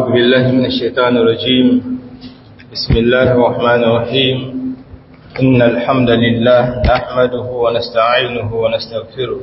بالله من الشيطان الرجيم بسم الله الرحمن الرحيم إن الحمد لله نحمده ونستعينه ونستغفره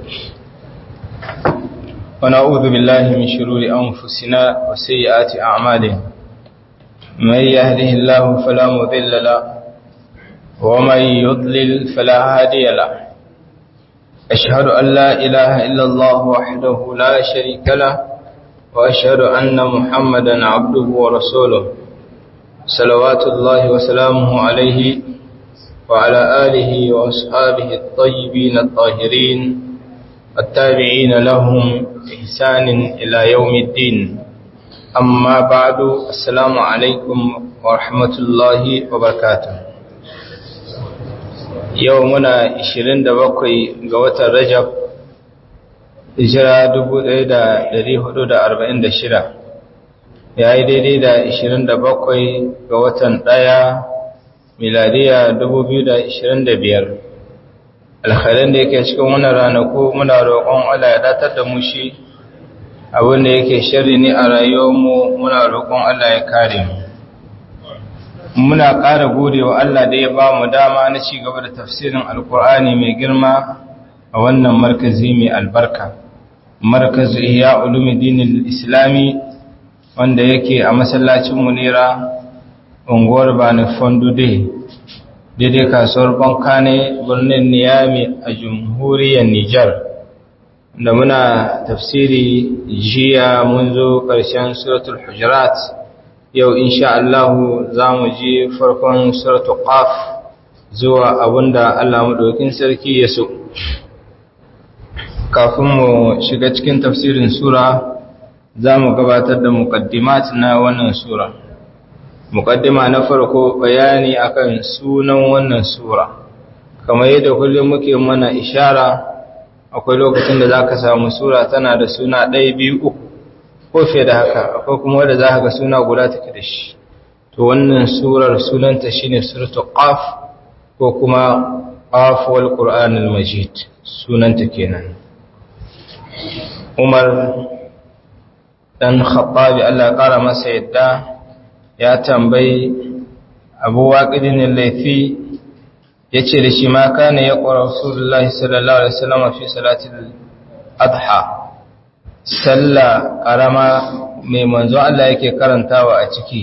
ونعوذ بالله من شرور أنفسنا وسيئات أعمالنا من يهده الله فلا مذل له ومن يضلل فلا هادي له أشهد أن لا إله إلا الله وحده لا شريك له وأشهد أن محمدا عبده ورسوله صلوات الله وسلامه عليه وعلى آله وأصحابه الطيبين الطاهرين التابعين لهم إحسان إلى يوم الدين أما بعد السلام عليكم ورحمة الله وبركاته يومنا 27 ga watan Rajab hijira 1446 ya yi daidai da 27 ga watan ɗaya miladiya 2025 alhalin da yake cikin wani ranaku muna roƙon Allah ya datar da mu shi abinda yake shari ne a rayuwarmu muna roƙon Allah ya kare mu muna ƙara gode wa Allah da ya ba mu dama na ci gaba da tafsirin alkur'ani mai girma a wannan markazi mai albarka markazu iya ulumuddin islami wanda yake a masallacin munira unguwar bani fondude daidai kasuwar bankane birnin niyami a jamhuriyar nijar da muna tafsiri jiya mun zo ƙarshen suratul hujurat yau insha Allahu za mu ji farkon suratul qaf zuwa abinda Allah madaukin sarki ya so kafin mu shiga cikin tafsirin sura za mu gabatar da muqaddimat na wannan sura muqaddima na farko bayani akan sunan wannan sura kamar yadda kullum muke mana ishara akwai lokacin da zaka samu sura tana da suna ɗaya biyu uku ko fiye da haka akwai kuma wanda za ga suna guda take da shi to wannan surar sunanta shine suratul qaf ko kuma qaf wal qur'anul majid sunanta kenan Umar dan Khattabi Allah ƙara masa yadda ya tambayi Abu Waqidin al-Laythi yace da shi ma kana ya qara Rasulullahi sallallahu alaihi wasallam fi salatil adha salla karama mai manzo Allah yake karantawa a ciki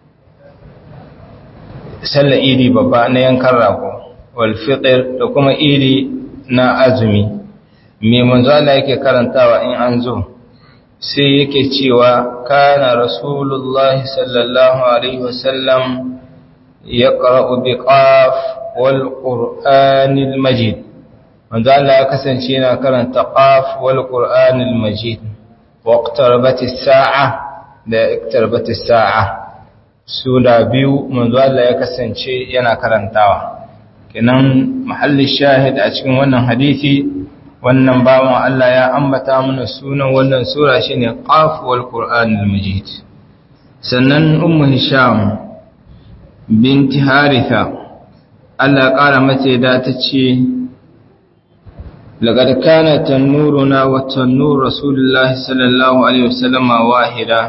salla idi babba na yankan rago wal fitr da kuma idi na azumi mai manzo Allah yake karantawa in an zo sai yake cewa kana rasulullahi sallallahu alaihi wasallam yaqra'u biqaf wal qur'anil majid manzo Allah ya kasance yana karanta qaf wal qur'anil majid waqtarabat as-sa'a da iqtarabat as-sa'a sura biyu manzo Allah ya kasance yana karantawa kenan mahallin shahid a cikin wannan hadisi wannan bawan Allah ya ambata mana sunan wannan sura shine Qaf wal Qur'anul Majid sannan Ummu Hisham binti Haritha Allah ya kara mata da ta ce laqad kana tanuruna wa tanur Rasulullahi sallallahu alaihi wasallama wahida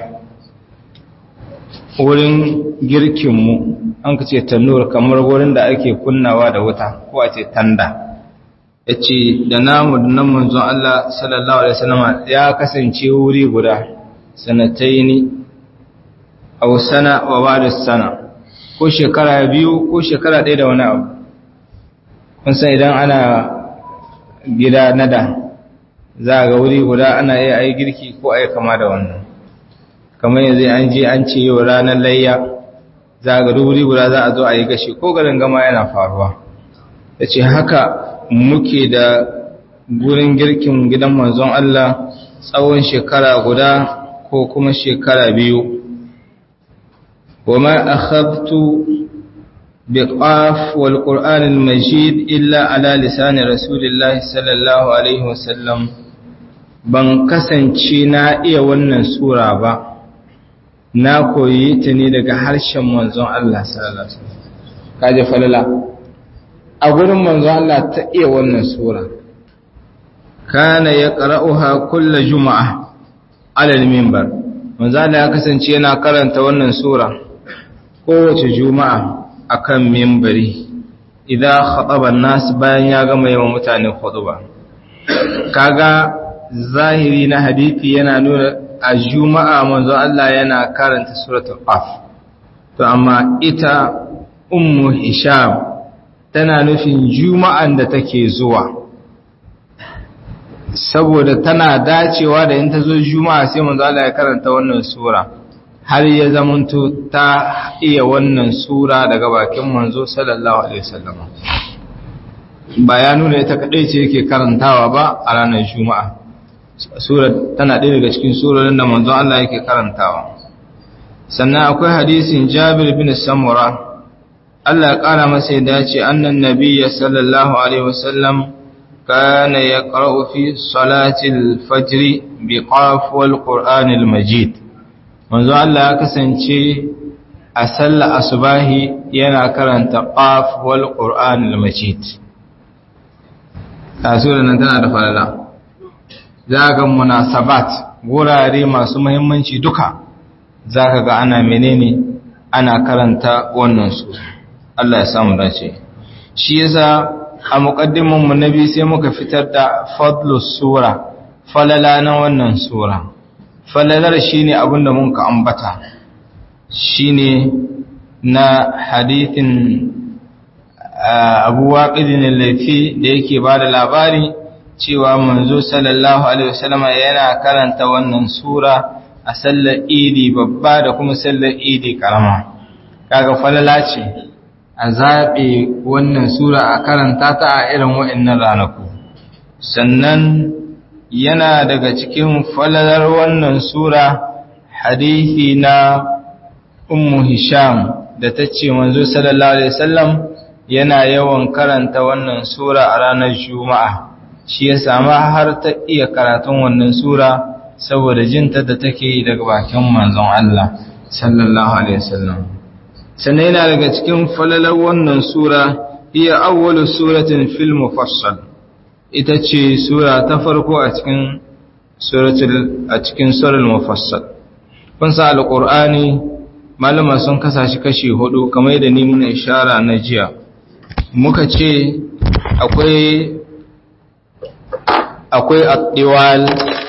wurin girkin mu an kace tanur kamar wurin da ake kunnawa da wuta ko a ce tanda ya ce da namu da nan manzon Allah sallallahu Alaihi wasallama ya kasance wuri guda sanatai ne a sana wa ba da sana ko shekara biyu ko shekara ɗaya da wani abu kun san idan ana gida nada za a ga wuri guda ana iya ai girki ko ai kama da wannan kamar yanzu an je an ce yau ranar layya za a ga wuri guda za a zo a yi gashi ko garin gama yana faruwa ya ce haka muke da gurin girkin gidan manzon Allah tsawon shekara guda ko kuma shekara biyu wama akhadtu biqaf wal qur'an al majid illa ala lisan rasulillah sallallahu alaihi wasallam ban kasance na iya wannan sura ba na koyi ta ne daga harshen manzon Allah sallallahu alaihi wasallam kaje falala a gurin manzo Allah ta iya wannan sura kana ya qara'uha kullu juma'a ala al-minbar manzala ya kasance yana karanta wannan sura kowace juma'a akan mimbari idan khataban nas bayan ya gama yawan mutane khutba kaga zahiri na hadisi yana nuna a juma'a manzo Allah yana karanta suratul qaf to amma ita ummu hisham tana nufin juma'an da take zuwa saboda tana dacewa da in ta zo juma'a sai manzo Allah ya karanta wannan sura har ya zamanto ta iya wannan sura daga bakin manzo sallallahu alaihi wasallam ba ya nuna ita kadai ce yake karantawa ba a ranar juma'a sura tana ɗaya daga cikin surorin da manzo Allah yake karantawa sannan akwai hadisin Jabir bin Samura Allah ya kara masa ya dace annan nabiyya sallallahu alaihi wasallam كان يقرأ في صلاة الفجر بقاف والقرآن المجيد منذ الله كسنشي أسل أصباه ينا كرن تقاف والقرآن المجيد تاسولا نتنا دفع الله ذاك مناسبات wurare masu muhimmanci duka zaka ga ana menene ana karanta wannan su Allah ya samu dace shi yasa a muƙaddiminmu na biyu sai muka fitar da fadlus sura falala na wannan sura falalar shine abin da muka ambata shine na hadithin abu waƙidin laifi da yake ba da labari cewa manzo sallallahu alaihi wasallama yana karanta wannan sura a sallar idi babba da kuma sallar idi karama kaga falala ce a zaɓe wannan sura a karanta ta a irin wa'innan ranaku sannan yana daga cikin falalar wannan sura hadithi na ummu hisham da ta ce manzo sallallahu alaihi wasallam yana yawan karanta wannan sura a ranar juma'a shi ya sama har ta iya karatun wannan sura saboda jinta da take yi daga bakin manzon Allah sallallahu alaihi wasallam sannan yana daga cikin falalar wannan sura iya awwalu suratin fil mufassal ita ce sura ta farko a cikin suratul a cikin suratul mufassal kun sa alqur'ani malama sun kasa shi kashi hudu kamar yadda ni muna ishara na jiya muka ce akwai akwai at-tiwal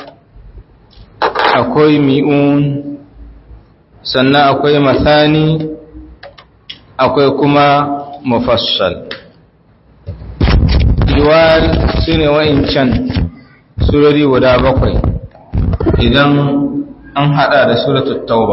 akwai mi'un sannan akwai mathani akwai kuma mufassal diwal su ne wa'incan surori guda bakwai idan an hada da suratul tauba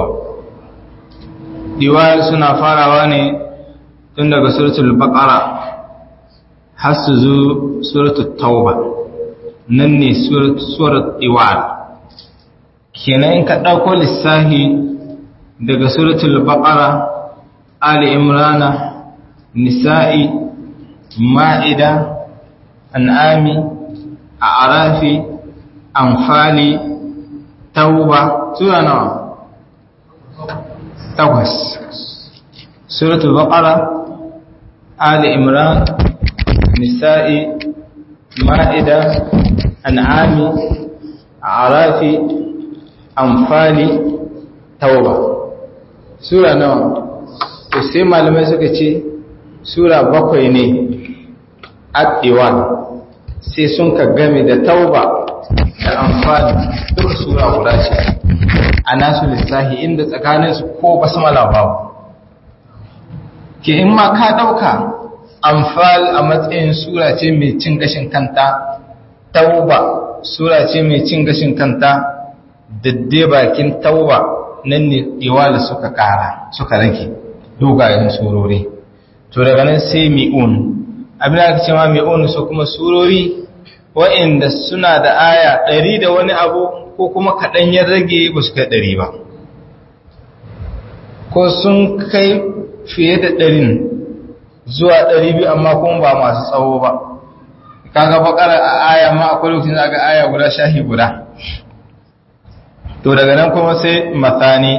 diwal suna farawa ne tun daga suratul baqara har su zo suratul tauba nan ne suratul diwal kenan in ka ɗauko lissahi daga suratul baqara Ali Imrana, Nisa'i, Ma'ida, An'ami, A'arafi, Anfali, Tauba, sura nawa? Takwas. Suratul Baqara, Ali Imran, Nisa'i, Ma'ida, An'ami, A'arafi, Anfali, Tauba. Sura nawa? to sai malamai suka ce sura bakwai ne addiwan sai sun ka game da tauba da amfani duk sura guda ce a nasu lissahi inda tsakaninsu ko basmala babu ke in ma ka ɗauka amfal a matsayin sura ce mai cin gashin kanta tauba sura ce mai cin gashin kanta dadde bakin tauba nan ne iwala suka ƙara suka rage dogayen surori to daga nan sai mi'un abin da aka ce ma mi'un su kuma surori wa'inda suna da aya ɗari da wani abu ko kuma kaɗan ya rage ba su kai ɗari ba ko sun kai fiye da ɗarin zuwa ɗari biyu amma kuma ba masu tsawo ba kaga bakar a aya ma akwai lokacin da aka aya guda shahi guda to daga nan kuma sai mathani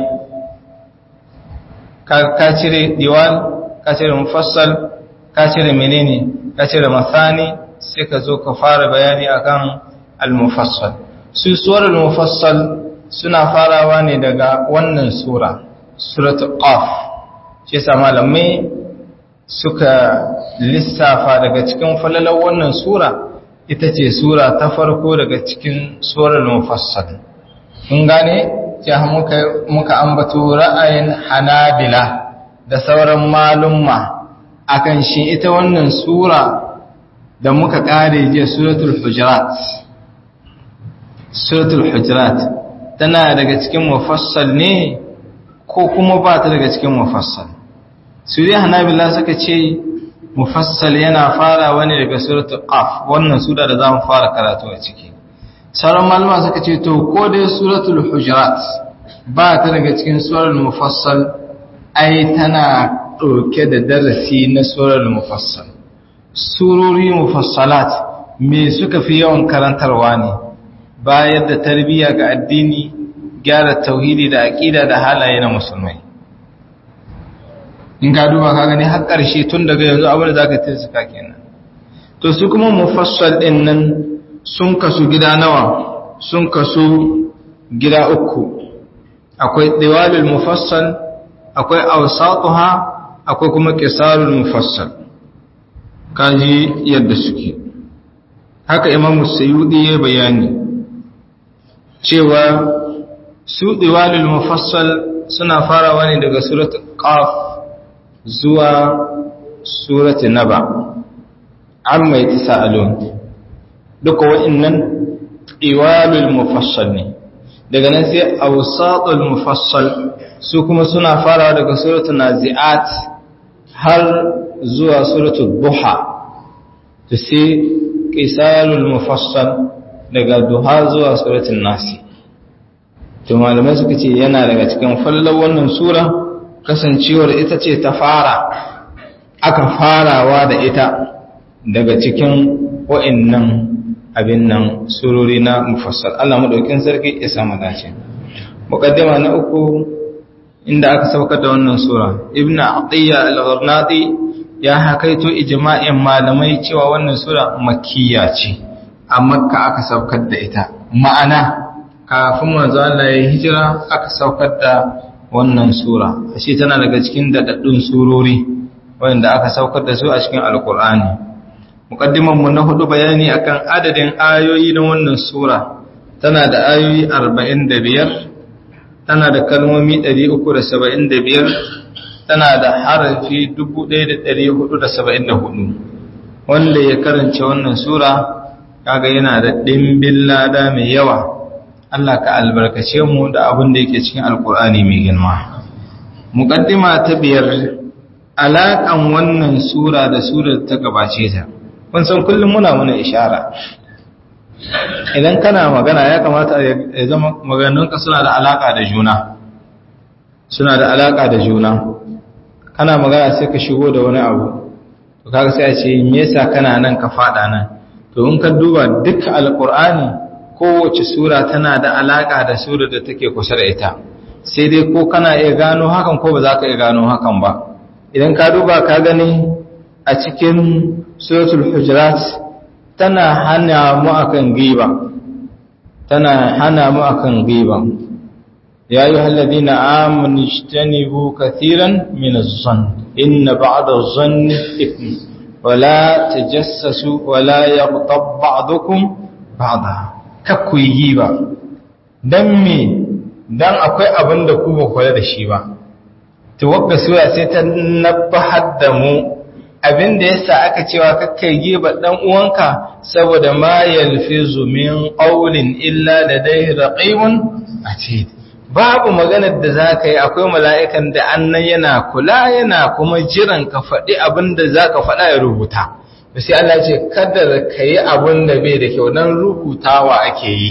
ka cire diwal ka cire mufassal ka cire menene ka cire mathani sai ka zo ka fara bayani akan al-mufassal su suwar al-mufassal suna farawa ne daga wannan sura suratul qaf shi yasa malamai suka lissafa daga cikin falalar wannan sura ita ce sura ta farko daga cikin surar mufassal kun gane ya muka muka ambato ra'ayin hanabila da sauran malumma akan shi ita wannan sura da muka kare jiya suratul hujurat suratul hujurat tana daga cikin mufassal ne ko kuma ba ta daga cikin mufassal su dai hanabila suka ce mufassal yana farawa ne daga suratul qaf wannan sura da zamu fara karatu a ciki sauran malama suka ce to ko dai suratul hujurat ba ta daga cikin suratul mufassal ai tana ɗauke da darasi na suratul mufassal surori mufassalat me suka fi yawan karantarwa ne bayar da tarbiyya ga addini gyara tauhidi da aqida da halaye na musulmai in ka duba ka gani har ƙarshe tun daga yanzu abin da zaka tilsaka kenan to su kuma mufassal din nan sun kasu gida nawa sun kasu gida uku akwai diwalul mufassal akwai awsatuha akwai kuma qisarul mufassal kaji yadda suke haka imamu sayyidi ya bayani cewa su diwalul mufassal suna farawa ne daga suratul qaf zuwa suratul naba amma yatasaalun duka wa'annan diwalul mufassal ne daga nan sai awsatul mufassal su kuma suna farawa daga suratul naziat har zuwa suratul duha to sai qisalul mufassal daga duha zuwa suratul nasi to malamai suka ce yana daga cikin fallar wannan sura kasancewar ita ce ta fara aka farawa da ita daga cikin wa'annan abin nan surori na mufassal Allah madaukin sarki ya samu dace muqaddima na uku inda aka saukar da wannan sura ibnu atiya al-gharnati ya hakaito ijma'in malamai cewa wannan sura makkiya ce a makka aka saukar da ita ma'ana kafin manzo Allah ya hijira aka saukar da wannan sura ashe tana daga cikin dadaddun surori wanda aka saukar da su a cikin alkur'ani muqaddiman mu na hudu bayani akan adadin ayoyi na wannan sura tana da ayoyi 45 tana da kalmomi 375 tana da harafi 1474 wanda ya karance wannan sura kaga yana da dimbin lada mai yawa Allah ka albarkace mu da abin da yake cikin alkur'ani mai girma muqaddima ta biyar alaƙan wannan sura da sura ta gabace ta kun san kullum muna muna ishara idan kana magana ya kamata ya zama maganganunka suna da alaƙa da juna suna da alaƙa da juna kana magana sai ka shigo da wani abu to kaga sai a ce me yasa kana nan ka fada nan to in ka duba duk alqur'ani kowace sura tana da alaka da sura da take kusa da ita sai dai ko kana iya gano hakan ko ba za ka iya gano hakan ba idan ka duba ka gani a cikin suratul hujurat tana hana mu akan giba tana hana mu akan giba ya ayyuha alladhina amanu ijtanibu katiran min az-zann inna ba'da az-zanni ithm wala tajassasu wala yaghtab ba'dukum ba'da kakku yi giba dan me dan akwai abin da ku ba kula da shi ba to wakka sura sai ta nabbahar da mu abin da yasa aka cewa kakkai giba dan uwanka saboda ma yalfizu min qawlin illa ladayhi raqibun atid babu maganar da zaka yi akwai mala'ikan da annan yana kula yana kuma jiran ka faɗi abin da zaka faɗa ya rubuta to sai Allah ce kada ka yi abin da bai da kyau dan rubutawa ake yi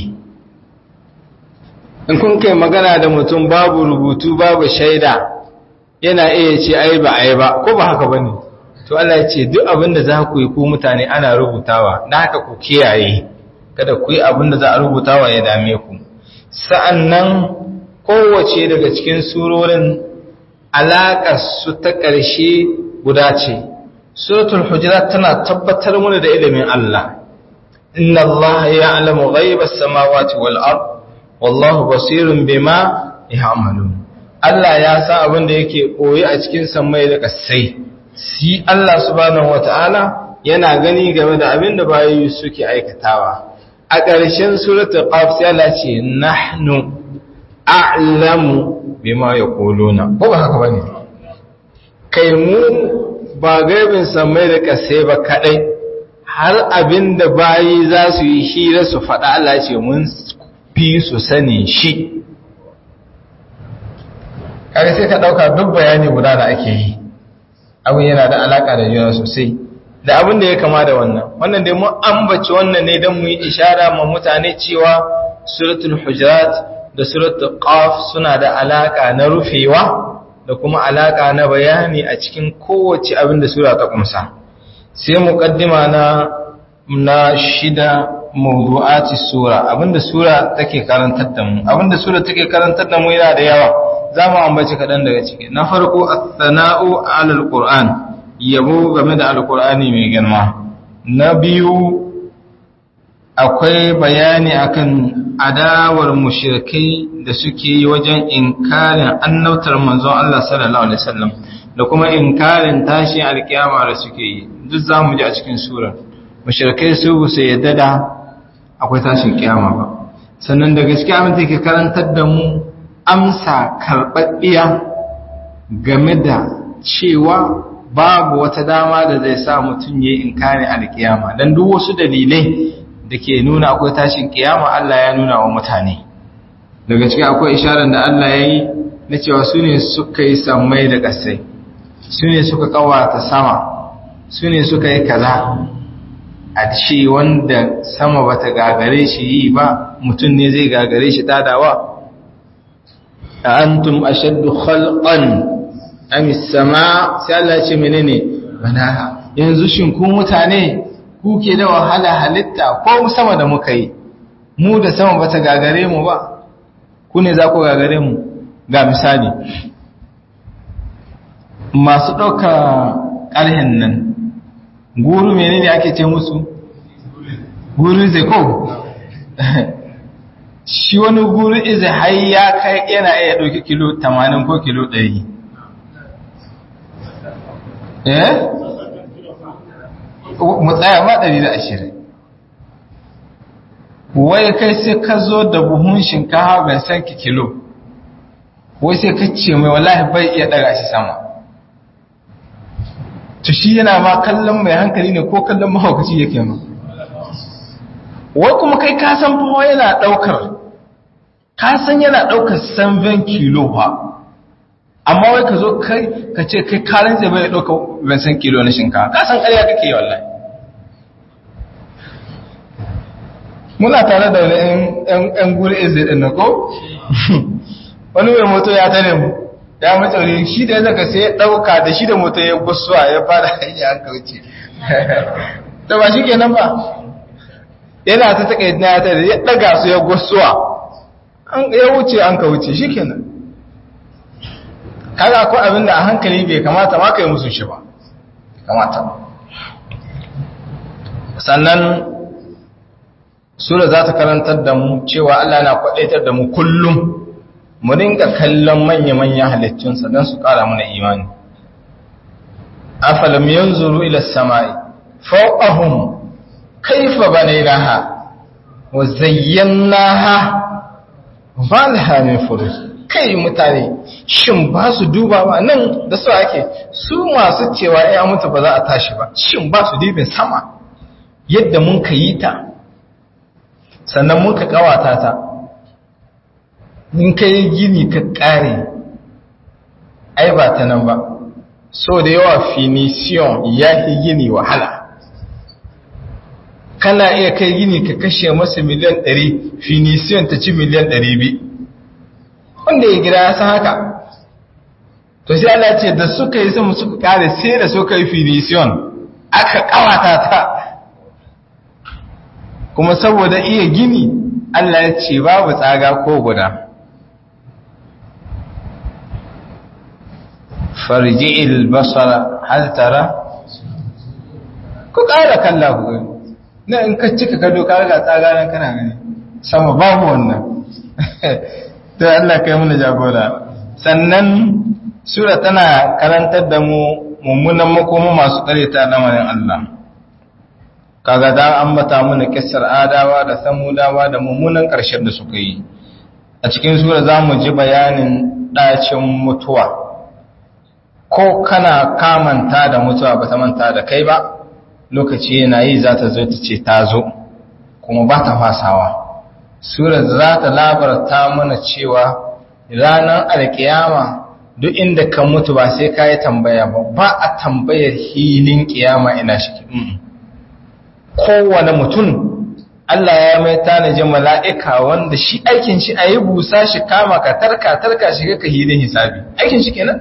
in kun kai magana da mutum babu rubutu babu shaida yana iya ce ai ba ai ba ko ba haka bane to Allah ya ce duk abin da za ku yi ku mutane ana rubutawa dan haka ku kiyaye kada ku yi abin da za a rubutawa ya dame ku sa'annan kowace daga cikin surorin alaƙar su ta ƙarshe guda ce suratul hujurat tana tabbatar mana da ilimin Allah inna Allah ya'lamu ghaibas samawati wal ard wallahu basirun bima ya'malun Allah ya sa abin da yake koyi a cikin sammai da kasai si Allah subhanahu wata'ala yana gani game da abin da bayi suke aikatawa a ƙarshen suratul qaf sai Allah ce nahnu a'lamu bima yaquluna ko ba haka bane kai mu ba gaibin sammai da kasai ba kadai har abin da bayi za su yi hira su faɗa Allah ce mun fi su sani shi kare sai ka ɗauka duk bayani guda da ake yi abin yana da alaƙa da juna sosai da abin da ya kama da wannan wannan dai mun ambaci wannan ne don mu yi ishara ma mutane cewa suratul hujurat da suratul qaf suna da alaƙa na rufewa da kuma alaƙa na bayani a cikin kowace abin da sura ta kumsa sai muqaddima na na shida mawdu'ati sura abinda sura take karantar da mu abinda sura take karantar da mu yana da yawa zamu ambaci kadan daga ciki na farko as-sana'u 'ala al-qur'an yabo game da al-qur'ani mai girma na biyu akwai bayani akan adawar mushrikai da suke yi wajen inkarin annautar manzon Allah sallallahu alaihi wasallam da kuma inkarin tashin alkiyama da suke yi duk zamu ji a cikin surar mushrikai su su yadda da akwai tashin kiyama ba sannan da gaskiya mun take karantar da mu amsa karɓaɓɓiya game da cewa babu wata dama da zai sa mutum ya yi inkari alkiyama don duk wasu dalilai da ke nuna akwai tashin kiyama Allah ya nuna wa mutane daga cikin akwai isharar da Allah ya yi na cewa su ne suka yi sammai da ƙasai su ne suka kawata sama su ne suka yi kaza a ce wanda sama ba ta gagare shi yi ba mutum ne zai gagare shi tadawa a antum ashaddu khalqan am sama sai Allah ce menene bana yanzu shin ku mutane ku ke da wahala halitta ko sama da muka yi mu da sama ba ta gagare mu ba ku ne za ku gagare mu ga misali masu ɗauka ƙarhen nan guru menene ake ce musu guru zai ko shi wani guru izai har ya kai yana iya ɗauki kilo 80 ko kilo 100 eh mu tsaya ma 120 wai kai sai ka zo da buhun shinkawa ban san ki kilo wai sai ka ce mai wallahi bai iya daga shi sama to shi yana ma kallon mai hankali ne ko kallon mahaukaci yake ma wai kuma kai ka san fa yana daukar ka san yana daukar 7 kilo fa amma wai ka zo kai ka ce kai karin zai bai dauka ban san kilo na shinkafa ka san ƙarya kake wallahi muna tare da wani ‘yan guri izai ɗin na ko? wani mai moto ya tare mu ya matsari shi da ya zaka sai ya ɗauka da shi da moto ya gusuwa ya fara hanyar an kauce da ba shi kenan ba yana ta taƙa yadda ya tare ya ɗaga su ya gusuwa ya wuce an kauce shi kenan kaga ko abin da a hankali bai kamata ma ka yi musu shi ba kamata sannan sura za ta karantar da mu cewa Allah na kwadaitar da mu kullum mu dinga kallon manya-manya halittunsa don su kara mana imani afalam yanzuru ila samai fawqahum kayfa banaynaha wa zayyanaha ma laha min furuj kai mutane shin ba su duba ba nan da su ake su masu cewa ya mutu ba za a tashi ba shin ba su dibin sama yadda mun ka yi ta sannan mun ka kawata ta in ka yi gini ka kare ai ba ta nan ba so da yawa finisiyon ya fi gini wahala kana iya kai gini ka kashe masa miliyan 100 finisiyon ta ci miliyan 200 wanda ya gida ya san haka to sai Allah ce da suka yi sama suka kare sai da suka yi finisiyon aka kawata ta kuma saboda iya gini Allah ya ce babu tsaga ko guda farji'il basara hal tara ku ƙara kalla ku gani na in ka cika gado ka riga tsaga nan kana gani sama babu wannan to Allah kai mana jagora sannan sura tana karantar da mu mummunan makoma masu kareta lamarin Allah kaga da ambata mana kissar adawa da samudawa da mummunan ƙarshen da suka yi a cikin sura za mu ji bayanin ɗacin mutuwa ko kana kamanta da mutuwa ba ta manta da kai ba lokaci yana yi za ta zo ta ce ta zo kuma ba ta fasawa sura za ta labarta mana cewa ranar alkiyama duk inda ka mutu ba sai ka yi tambaya ba ba a tambayar hilin kiyama ina shi kowane mutum Allah ya mai tanajin mala'ika wanda shi aikin shi a yi busa shi kama ka tarka tarka shi ka hilin hisabi aikin shi kenan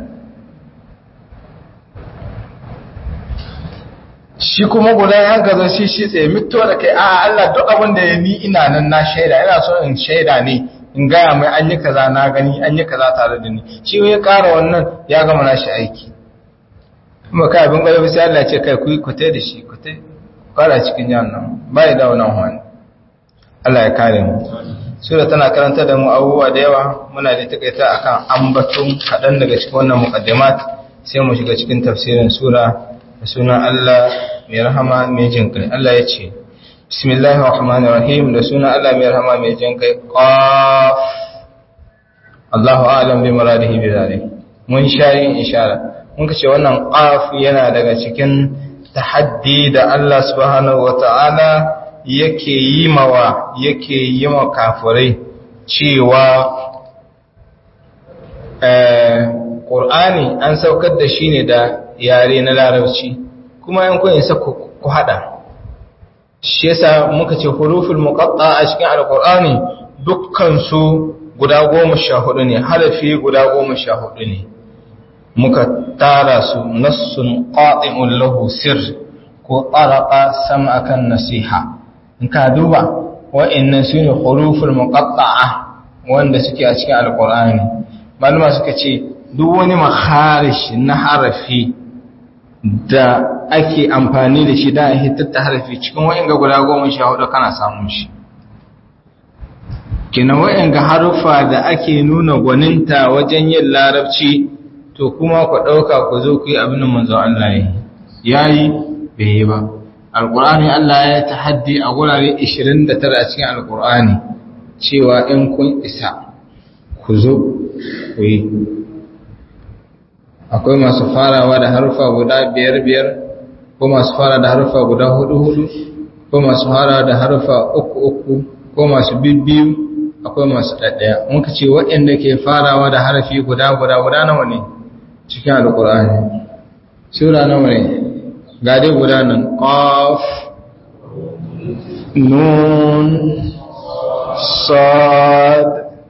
shi kuma guda ya gaza shi shi tsaye mito da kai a Allah duk abin da ya ni ina nan na shaida ina so in shaida ne in gaya mai an yi kaza na gani an yi kaza tare da ni shi ya ƙara wannan ya gama na shi aiki kuma kai abin gwada sai Allah ce kai ku yi kutai da shi kutai fara cikin jihar nan ba ya dawo nan wani Allah ya kare mu sura tana karanta da mu abubuwa da yawa muna da takaita akan ambaton kaɗan daga cikin wannan muqaddimat sai mu shiga cikin tafsirin sura da sunan Allah mai rahama mai jin kai Allah ya ce bismillahir rahmanir rahim da sunan Allah mai rahama mai jin kai qaf Allahu a'lam bi muradihi bi zalik mun shayin ishara mun kace wannan qaf yana daga cikin tahaddi da Allah subhanahu wata'ala yake yi mawa yake yi ma kafirai cewa ƙur'ani an saukar da shi ne da yare na larabci kuma yan kun isa ku hada shi yasa muka ce huruful muqatta a cikin alqur'ani dukkan su guda goma sha hudu ne harafi guda goma sha hudu ne muka tara su nassun qati'un lahu sir ko taraqa sam'akan nasiha in ka duba wa'annan sune huruful muqatta'a wanda suke a cikin alqur'ani malama suka ce duk wani maharish na harafi da ake amfani da shi da hitar ta harafi cikin wa'anga guda goma sha hudu kana samun shi kina wa'anga harufa da ake nuna gwaninta wajen yin larabci to kuma ku ɗauka ku zo ku yi abin da manzon Allah ya yi bai yi ba alƙur'ani Allah ya tahaddi a gurare 29 a cikin alƙur'ani cewa in kun isa ku zo ku yi akwai masu farawa da harufa guda biyar biyar ko masu fara da harufa guda hudu hudu ko masu fara da harufa uku uku ko masu bibbiyu akwai masu ɗaɗɗaya muka ce waɗanda ke farawa da harafi guda guda guda nawa ne cikin alƙur'ani sura nawa ne ga dai guda nan qaf nun sad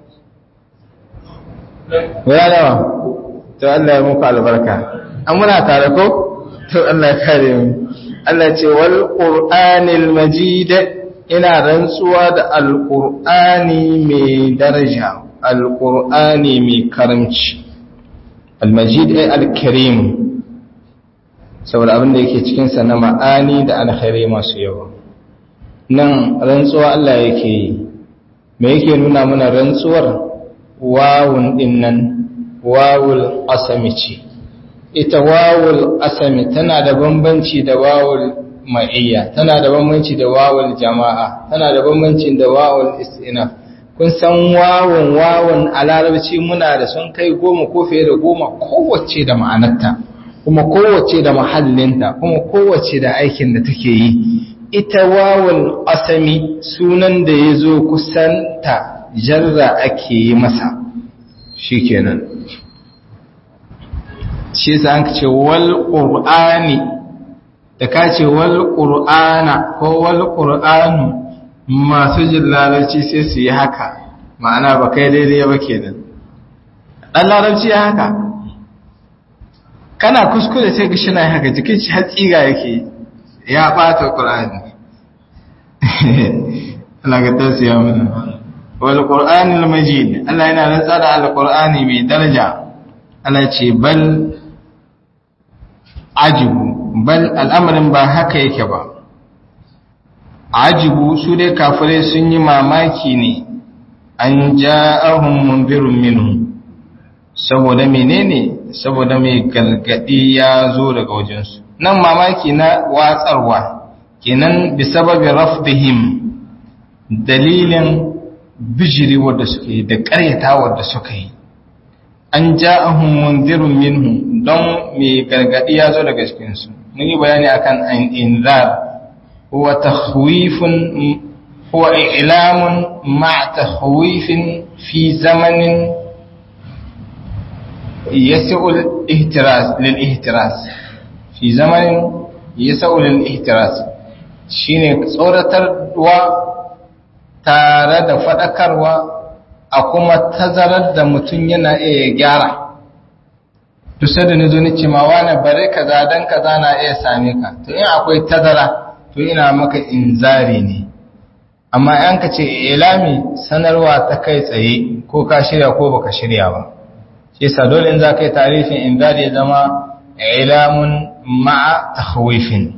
guda nawa to Allah ya muku albarka an muna tare ko to Allah ya kare mu Allah ce wal qur'anil majid ina rantsuwa da alqur'ani mai daraja alqur'ani mai karamci almajid ay alkarim saboda abin da yake cikin sa na ma'ani da alkhairi masu yawa nan rantsuwa Allah yake yi me yake nuna mana rantsuwar wawun din nan wawul asami ce ita wawul asami tana da bambanci da wawul ma'iyya tana da bambanci da wawul jama'a tana da bambanci da wawul istinaf kun san wawun wawun a larabci muna da sun kai goma ko fiye da goma kowace da ma'anarta kuma kowace da mahallinta kuma kowace da aikin da take yi ita wawul asami sunan da ya zo kusanta jarra ake yi masa shi kenan shi yasa an ce wal qur'ani da ka ce wal qur'ana ko wal qur'anu masu jin larabci sai su yi haka ma'ana ba kai daidai ba kenan dan larabci ya haka kana kuskure sai ga shina haka jikin shi hatsiga yake ya bata qur'ani Allah ga tasiya mana wal qur'anil majid Allah yana rantsa da alqur'ani mai daraja Allah ce bal ajibu bal al'amarin ba haka yake ba ajibu su dai kafirai sun yi mamaki ne an ja'ahum munzirun minhum saboda menene saboda mai galgadi ya zo daga wajensu nan mamaki na watsarwa kenan bi sababi rafdihim dalilin bijiri wadda suka yi da ƙaryata wadda suka yi an ja'ahum munzirun minhum don mai gargadi ya zo daga cikinsu mun yi bayani akan an inzar huwa takhwifun huwa i'lamun ma takhwifin fi zamanin yas'u al-ihtiras lil ihtiras fi zamanin yas'u lil ihtiras shine tsoratarwa tare da fadakarwa a kuma tazarar da mutum yana iya gyara duk sai da na zo ni ce ma wani bare kaza dan kaza na iya same ka to in akwai tazara to ina maka inzari ne amma yan ka ce ilami sanarwa ta kai tsaye ko ka shirya ko baka shirya ba shi yasa dole in za ka yi tarifin inzari ya zama ilamun ma'a tahwifin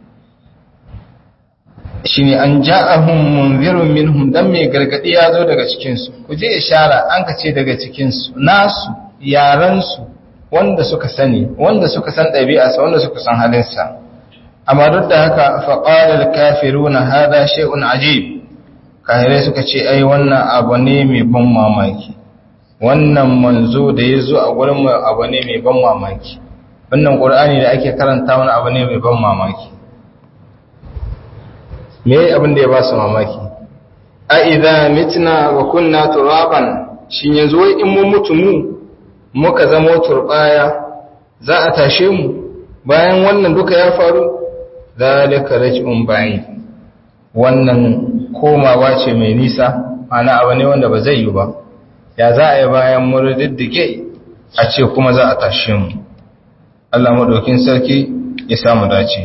shine an ja'ahum munzirun minhum dan mai gargadi ya zo daga cikin su ku je ishara an ka ce daga cikin su nasu yaran su wanda suka sani wanda suka san ɗabi'arsa wanda suka san halinsa amma duk da haka faƙalar alkafiruna hada shay'un ajib kahirai suka ce ai wannan abu ne mai ban mamaki wannan manzo da ya zo a gurin mu abu ne mai ban mamaki wannan qur'ani da ake karanta wani abu ne mai ban mamaki me abin da ya ba su mamaki a idza mitna wa kunna turaban shin yanzu wai in mun mutu mu muka zama turbaya za a tashe mu bayan wannan duka ya faru zalika raj'un ba'id wannan komawa ce mai nisa ana abu ne wanda ba zai yi ba ya za a yi bayan murdiddike a ce kuma za a tashe mu Allah madaukin sarki ya samu dace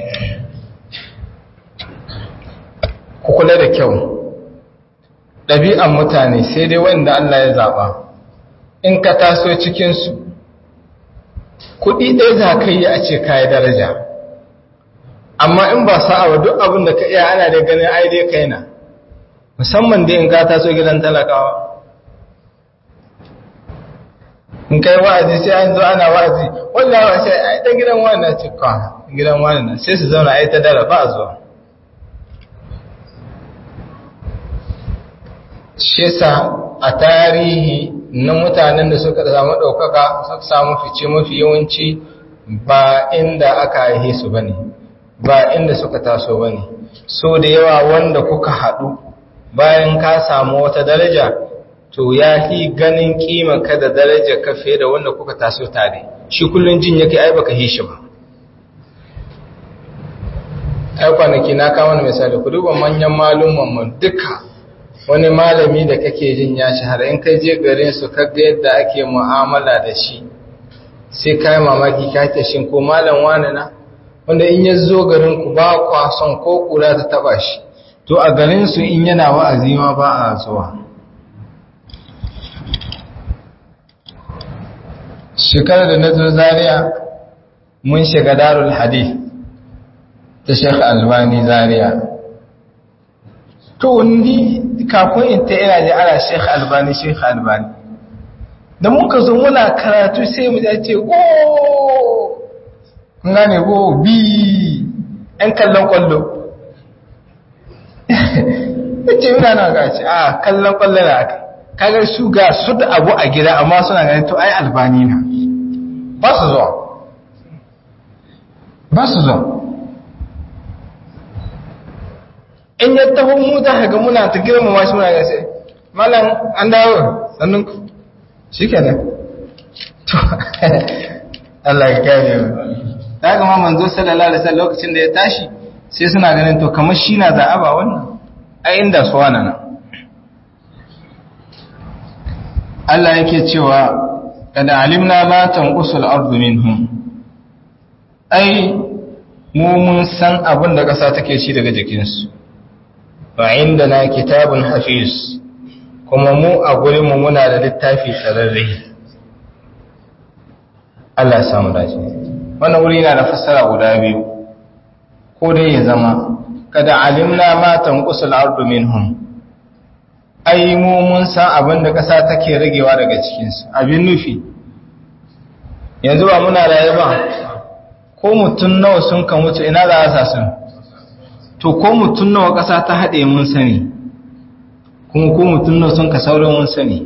ku kula da kyau ɗabi'an mutane sai dai wanda Allah ya zaɓa in ka taso cikinsu kuɗi ɗaya za ka yi a ce kayi daraja amma in ba sa'a wa duk abin da ka iya ana da ganin ai dai kai na musamman dai in ka taso gidan talakawa in kai wa'azi sai an zo ana wa'azi wallahi wa sai ai dan gidan wani na ce ka gidan wani na sai su zauna ai ta dara ba zuwa shi yasa a tarihi na mutanen da suka samu ɗaukaka suka samu fice mafi yawanci ba inda aka haihe su ba ne ba inda suka taso ba ne so da yawa wanda kuka haɗu bayan ka samu wata daraja to ya fi ganin kima ka da daraja ka fiye da wanda kuka taso tare shi kullum jin yake ai baka hi shi ba ai kwanaki na kama misali ku duba manyan malumman mu duka wani malami da kake jin ya shahara in kai je garin su kaga yadda ake mu'amala da shi sai kai mamaki ka ta shin ko malam wani na wanda in ya zo garin ku ba kwa son ko kula ta taba shi to a garin su in yana wa'azi ma ba a zuwa shekarar da na zo Zaria mun shiga darul hadith ta Sheikh Albani Zaria to ni kafin in ta ina ji ana Sheikh Albani Sheikh Albani da muka zo muna karatu sai mu ce go kun gane go bi ɗan kallon kwallo ce yana na gaci a kallon kwallo na aka kaga su ga su da abu a gida amma suna ganin to ai albani na ba su zuwa ba su zuwa in ya taho mu za ka ga muna ta girmama shi muna gase malam an dawo sannan ku shi ke nan to Allah ya kare mu ta ga ma manzo sallallahu alaihi wasallam lokacin da ya tashi sai suna ganin to kamar shi na za'a ba wannan ai inda su wana nan Allah yake cewa kada alimna ma tanqusul ardu minhum ai mu mun san abin da ƙasa take ci daga jikinsu wa indana kitabun hafiz kuma mu a gurin mu muna da littafi tsararre Allah ya samu dace wannan wuri yana da fassara guda biyu ko dai ya zama kada alimna ma tanqusul ardu minhum ai mu mun san abin da ƙasa take ragewa daga cikinsu abin nufi yanzu ba muna raye ba ko mutum nawa sun ka mutu ina za a sa sun to ko mutum nawa ƙasa ta haɗe mun sani kuma ko mutum nawa sun ka saurin mun sani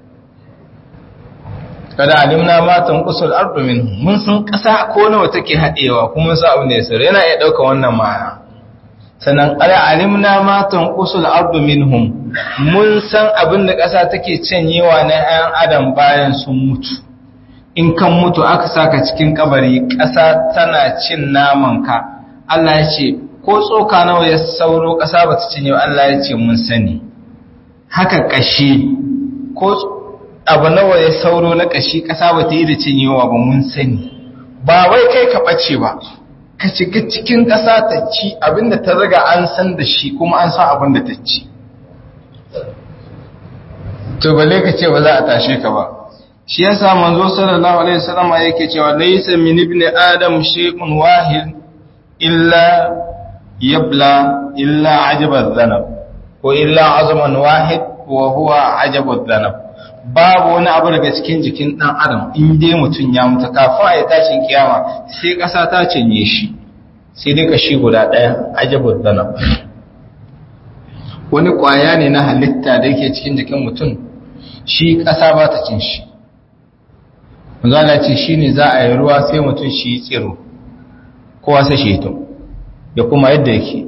kada alimna matan usul ardu minhum mun san ƙasa ko nawa take haɗewa kuma sa abin da ya sauri yana iya ɗauka wannan ma'ana sannan ala alimna matan usul ardu minhum mun san abin da ƙasa take canyewa na 'yan adam bayan sun mutu in kan mutu aka saka cikin kabari ƙasa tana cin naman ka Allah ya ce ko tsoka nawa ya sauro ƙasa ba ta cinye Allah ya ce mun sani haka ƙashi ko abu nawa ya sauro na ƙashi ƙasa ba ta yi da cinyewa ba mun sani ba wai kai ka ɓace ba ka shiga cikin ƙasa ta ci abinda ta riga an san da shi kuma an san abinda ta ci to bale ka ce ba za a tashe ka ba shi yasa manzo sallallahu alaihi wasallam yake cewa laysa min ibn adam shay'un wahid illa yabla illa ajaba dhanab ko illa azman wahid wa huwa ajabu dhanab babu wani abu daga cikin jikin dan adam in dai mutun ya mutu kafin ya tashin kiyama sai kasa ta cinye shi sai dai kashi guda daya ajabu dhanab wani kwaya ne na halitta da yake cikin jikin mutum shi kasa ba ta cin shi manzana ce shi ne za a yi ruwa sai mutum shi yi tsiro kowa sai shi hito da kuma yadda yake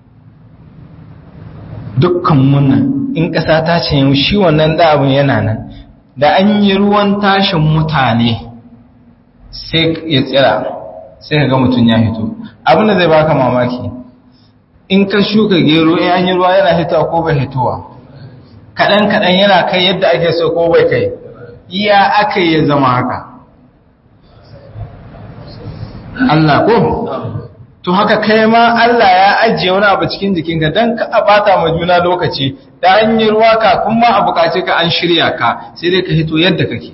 dukkan munan in ƙasa ta ce shi wannan abin yana nan da an yi ruwan tashin mutane sai ya tsira sai ka ga mutum ya hito abin da zai baka mamaki in ka shuka gero in an yi ruwa yana hitowa ko bai hitowa kaɗan-kaɗan yana kai yadda ake so ko bai kai iya aka yi zama haka Allah ko to haka kai ma Allah ya ajiye wani abu cikin jikinka don ka bata ma juna lokaci da an yi ruwa ka kuma a bukace ka an shirya ka sai dai ka hito yadda kake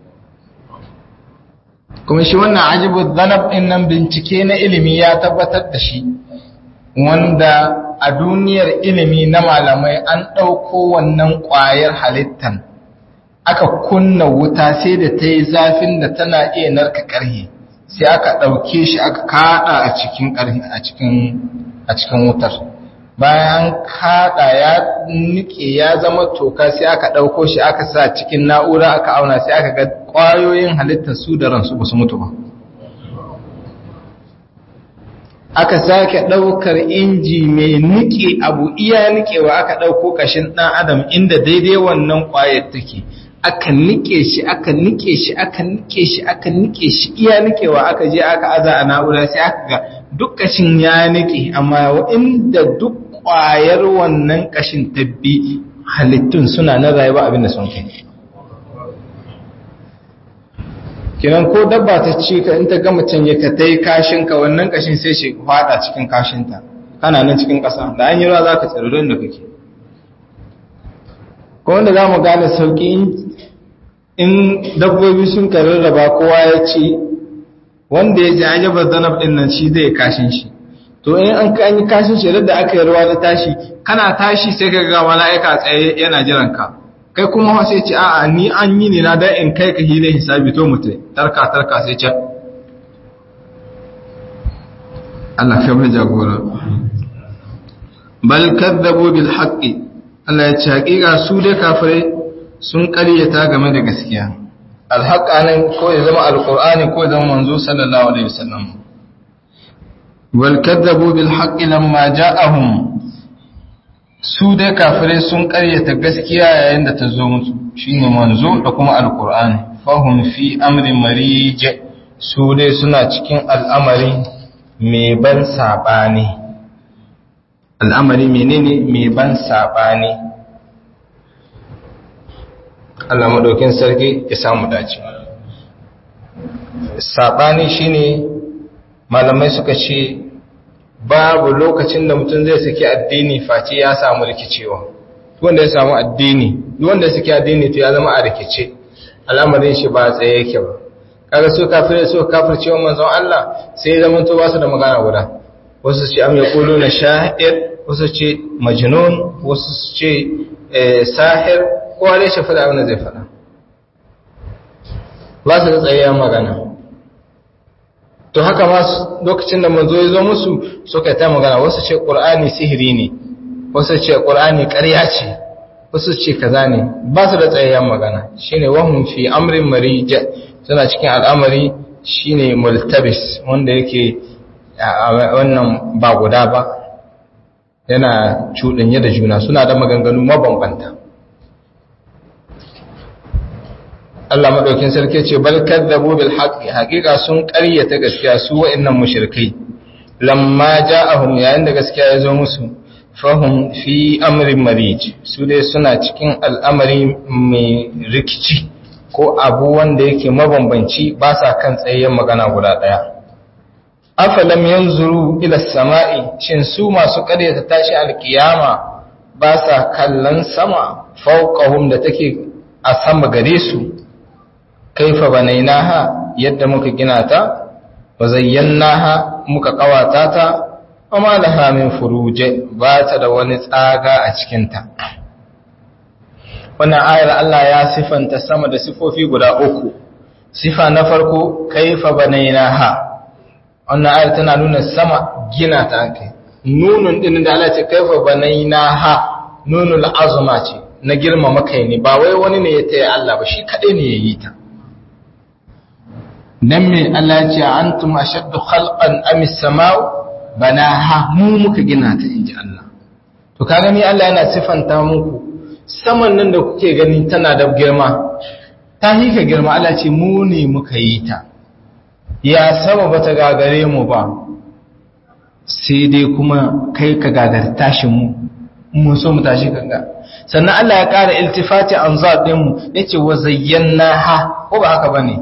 kuma shi wannan ajibu zanab din nan bincike na ilimi ya tabbatar da shi wanda a duniyar ilimi na malamai an ɗauko wannan ƙwayar halittan aka kunna wuta sai da ta yi zafin da tana iya narka ƙarhe sai aka ɗauke shi aka kaɗa a cikin ƙarhe a cikin wutar bayan kaɗa ya nike ya zama toka sai aka ɗauko shi aka sa cikin na'ura aka auna sai aka ga ƙwayoyin halittar su da ransu ba su mutu ba aka sake ɗaukar inji mai nike abu iya nikewa aka ɗauko ƙashin ɗan adam inda daidai wannan ƙwayar take aka nike shi aka nike shi aka nike shi aka nike shi iya nikewa aka je aka aza a na'ura sai aka ga duk kashin ya nike amma inda duk ƙwayar wannan kashin tabbi halittun suna na rayuwa abin da sun kai kinan ko dabba ta ci ka in ta ga mutum ya ka tai kashin ka wannan kashin sai shi fada cikin kashinta kana nan cikin ƙasa da an yi ruwa za ka tsaro don da kake ko wanda za mu gane sauƙi in dabbobi sun rarraba kowa ya ci wanda ya ji ajabar zanab ɗin nan shi zai kashin shi to in an ka yi kashin shi da aka yi ruwa na tashi kana tashi sai ka ga mala'ika tsaye yana jiran ka kai kuma sai ce a'a ni an yi ne na dan in kai ka hile hisabi to mutai tarka tarka sai ce Allah kai mai jagora bal kadzabu bil haqqi Allah ya ce hakika su dai kafirai sun ƙaryata game da gaskiya alhaqa nan ko ya zama alqur'ani ko ya zama manzo sallallahu alaihi wasallam wal kadzabu bil haqqi lamma ja'ahum su dai kafirai sun ƙaryata gaskiya yayin da ta zo musu shine manzo da kuma alqur'ani fahum fi amrin marij su dai suna cikin al'amari mai ban sabani al'amari menene mai ban sabani Allah maɗaukin sarki ya samu dace sabani shine malamai suka ce babu lokacin da mutum zai saki addini face ya samu rikicewa wanda ya samu addini wanda suke addini to ya zama a rikice al'amarin shi ba tsaye yake ba kaga su kafirai su kafircewa manzon Allah sai ya zama to ba su da magana guda wasu ce am yaquluna sha'ir wasu ce majnun wasu ce sahir kowa dai shi faɗa abin da zai faɗa ba su da tsayayyen magana to haka ma lokacin da manzo ya zo musu suka ta magana wasu ce qur'ani sihiri ne wasu ce qur'ani ƙarya ce wasu ce kaza ne ba su da tsayayyen magana shine wahum fi amrin marija suna cikin al'amari shine multabis wanda yake wannan ba guda ba yana cuɗanye da juna suna da maganganu mabambanta Allah madaukin sarki ce bal kadzabu bil haqqi haqiqa sun ƙaryata gaskiya su wa'annan mushrikai lamma ja'ahum yayin da gaskiya ya zo musu fahum fi amrin marij su dai suna cikin al'amari mai rikici ko abu wanda yake mabambanci ba sa kan tsayayyen magana guda daya afalam yanzuru ila samai shin su masu ƙaryata tashi alkiyama ba sa kallon sama fawqahum da take a sama gare su kaifa banainaha yadda muka gina ta wa zayyanaha muka kawata ta amma laha min furuje ba ta da wani tsaga a cikin ta wannan ayar Allah ya sifanta sama da sifofi guda uku sifa na farko kaifa banainaha wannan ayar tana nuna sama gina ta kai nunun din da Allah ce kaifa banainaha nunul azma ce na girmama kai ne ba wai wani ne ya taya Allah ba shi kadai ne ya yi ta dan me Allah ya ce antum ashaddu khalqan am as-sama'u banaha mu muka gina ta inji Allah to kaga ni Allah yana sifanta muku saman nan da kuke gani tana da girma ta hika girma Allah ce mu ne muka yi ta ya sama bata gagare mu ba sai dai kuma kai ka gagar tashin mu mun so mu tashi kanga sannan Allah ya ƙara iltifati an zaɗin mu yace wa zayyana ha ko ba haka bane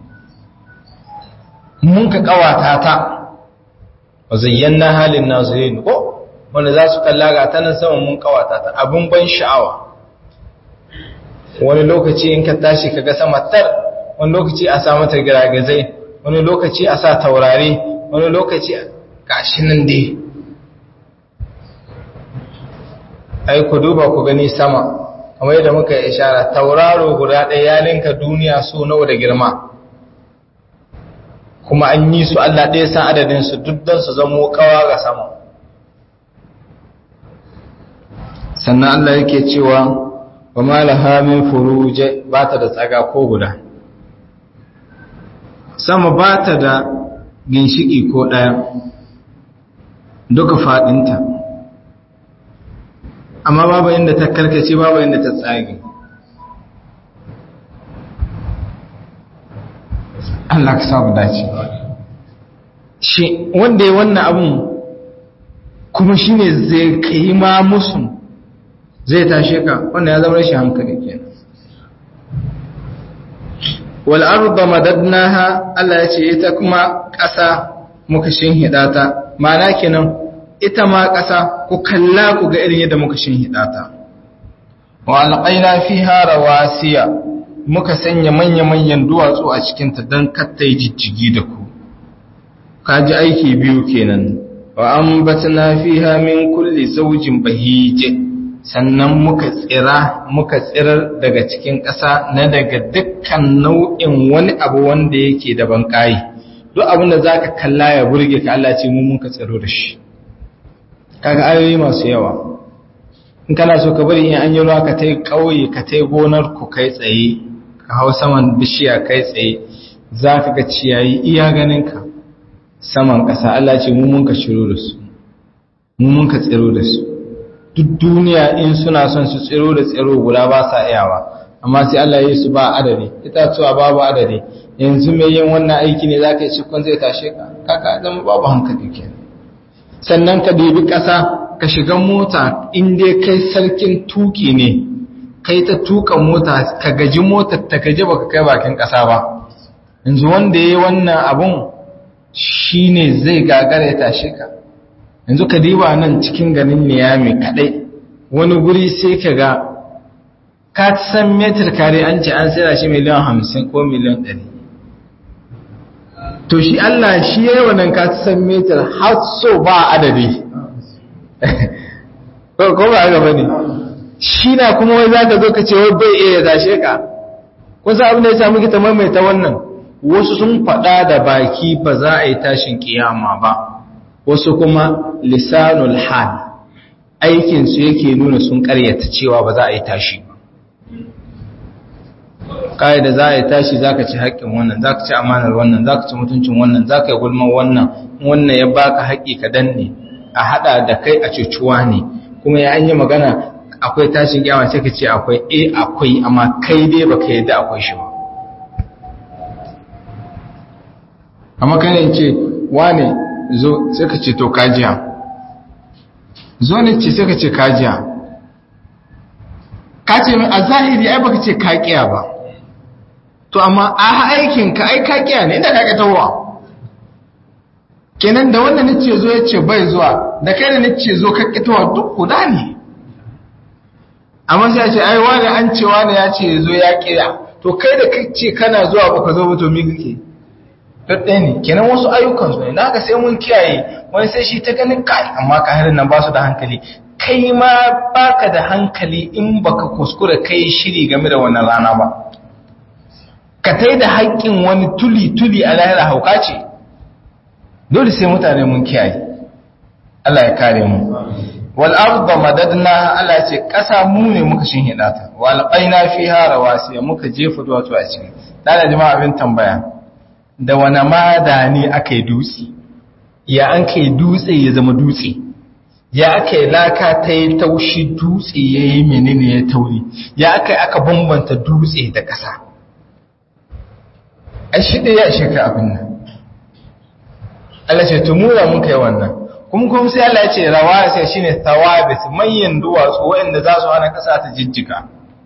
mun ka kawata ta wa zayyana halin nazirin ko wanda za su kalla ga ta nan sama mun kawata ta abun ban sha'awa wani lokaci in ka tashi kaga sama tar wani lokaci a sa mata giragizai wani lokaci a sa taurari wani lokaci gashi nan dai ai ku duba ku gani sama kamar yadda muka yi ishara tauraro guda ɗaya ya linka duniya so nawa da girma kuma an yi su Allah ɗaya san adadin su duk don su zamo kawa ga sama sannan Allah yake cewa wa malaha min furuje ba ta da tsaga ko guda sama ba ta da ginshiki ko ɗaya duka faɗinta amma babu inda ta karkace babu inda ta tsage Allah ka samu dace shi wanda ya wannan abun kuma shine zai kai ma musu zai tashe ka wanda ya zama rashin hankali kenan wal arda madadnaha Allah ya ce ita kuma ƙasa muka shinhida ta ma'ana kenan ita ma ƙasa ku kalla ku ga irin yadda muka shinhida ta wa alqaina fiha rawasiya muka sanya manya-manyan duwatsu a cikin ta dan katta jijjigi da ku kaji aiki biyu kenan wa ambatna fiha min kulli zawjin bahije sannan muka tsira muka tsirar daga cikin ƙasa na daga dukkan nau'in wani abu wanda yake da banƙayi duk abin da za ka kalla ya burge ka Allah ce mun ka tsiro da shi kaga ayoyi masu yawa in kana so ka bari in an yi ruwa ka tai ƙauye ka tai gonar ku kai tsaye ka hau saman bishiya kai tsaye za ka ga ciyayi iya ganin ka saman ƙasa Allah ce mun ka shiro da su mun ka tsiro da su duk duniya in suna son su tsiro da tsiro guda ba sa iyawa amma sai Allah ya yi su ba adadi itatuwa babu adadi yanzu mai yin wannan aiki ne zaka yi cikon zai tashe ka kaka zama babu hankali ke sannan ka debi ƙasa ka shiga mota in dai kai sarkin tuki ne kai ta tuka mota ka gaji motar ta gaji baka kai bakin ƙasa ba yanzu wanda ya yi wannan abun shine zai gagara ya tashe ka yanzu ka diba nan cikin ganin niyami kadai wani guri sai ka ga ka san metar kare an ce an sayar shi miliyan hamsin ko miliyan ɗari to shi Allah shi ya yi wannan ka san metar har so ba adadi ko ko ba gaba ne shi na kuma wai zaka zo ka ce wai bai iya tashe ka kun san abin da ya samu kita maimaita wannan wasu sun faɗa da baki ba za a yi tashin kiyama ba wasu kuma lisanul hal aikin su yake nuna sun karyata cewa ba za a yi tashi ba kai da za a yi tashi zaka ci haƙƙin wannan zaka ci amanar wannan zaka ci mutuncin wannan zaka yi gulman wannan wannan ya baka haƙƙi ka danne a hada da kai a cucuwa ne kuma ya an yi magana akwai tashin kiyama sai ka ce akwai eh akwai amma kai dai baka yadda akwai shi ba amma kai ne ce wane zo sai ka ce to kajiya zo ne ce sai ka ce kajiya ka ce mai a zahiri ai baka ce kakiya ba to amma a aikin ka ai kakiya ne inda ka tawowa kenan da wannan nace zo ya ce bai zuwa da kai da nace zo ka kitowa duk guda ne amma sai ce ai wani an ce wani ya ce zo ya kira to kai da kace kana zuwa baka zo ba to me kake ɗaya ne kenan wasu ayyukan su ne na ga sai mun kiyaye wani sai shi ta ganin kai amma ka harin nan ba su da hankali kai ma baka da hankali in baka kuskura kai shiri game da wannan rana ba ka tai da haƙƙin wani tuli-tuli a lahira hauka ce dole sai mutane mun kiyaye Allah ya kare mu wal arda madadna Allah ce ƙasa mu ne muka shinhida ta wal qaina fiha rawasiya muka jefa duwatsu a cikin dala jama'a abin tambaya da wani mada ne aka yi dutse ya an kai dutse ya zama dutse ya aka yi laka ta yi taushi dutse ya yi menene ya tauri ya aka yi aka bambanta dutse da ƙasa a shi da ya ishe ka abin nan Allah ce tumura mun kai wannan kuma kuma sai Allah ya ce rawa sai shine thawabit manyan duwatsu waɗanda za su hana ƙasa ta jijjiga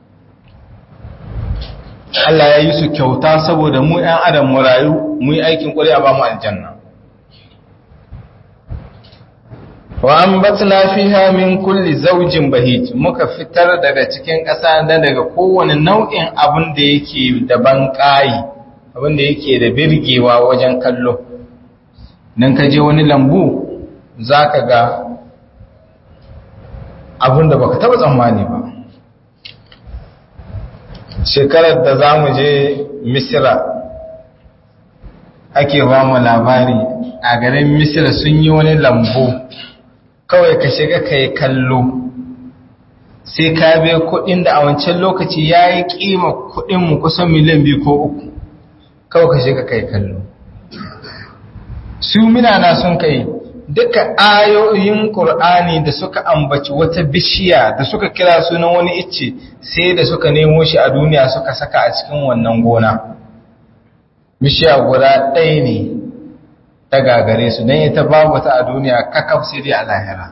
Allah ya yi su kyauta saboda mu ‘yan adam mu rayu mu yi aikin ƙwari a ba mu aljanna. Wa an batna fiha min kulli zaujin bahij muka fitar daga cikin ƙasa da daga kowane nau'in abin da yake da banƙayi abin da yake da birgewa wajen kallo. Nan ka je wani lambu za ka ga abin da baka taɓa tsammani ba. shekarar da za mu je misira ake ba mu labari a garin misira sun yi wani lambu kawai ka shiga ka yi kallo sai ka bai kudin da a wancan lokaci ya yi kima kudinmu kusan miliyan biyu ko uku kawai ka shiga ka yi kallo su minana sun kai duka ayoyin ƙur'ani da suka ambaci wata bishiya da suka kira sunan wani icce sai da suka nemo shi a duniya suka saka a cikin wannan gona bishiya guda ɗaya ne ta gagare su don ita babu ta a duniya kakaf sai dai a lahira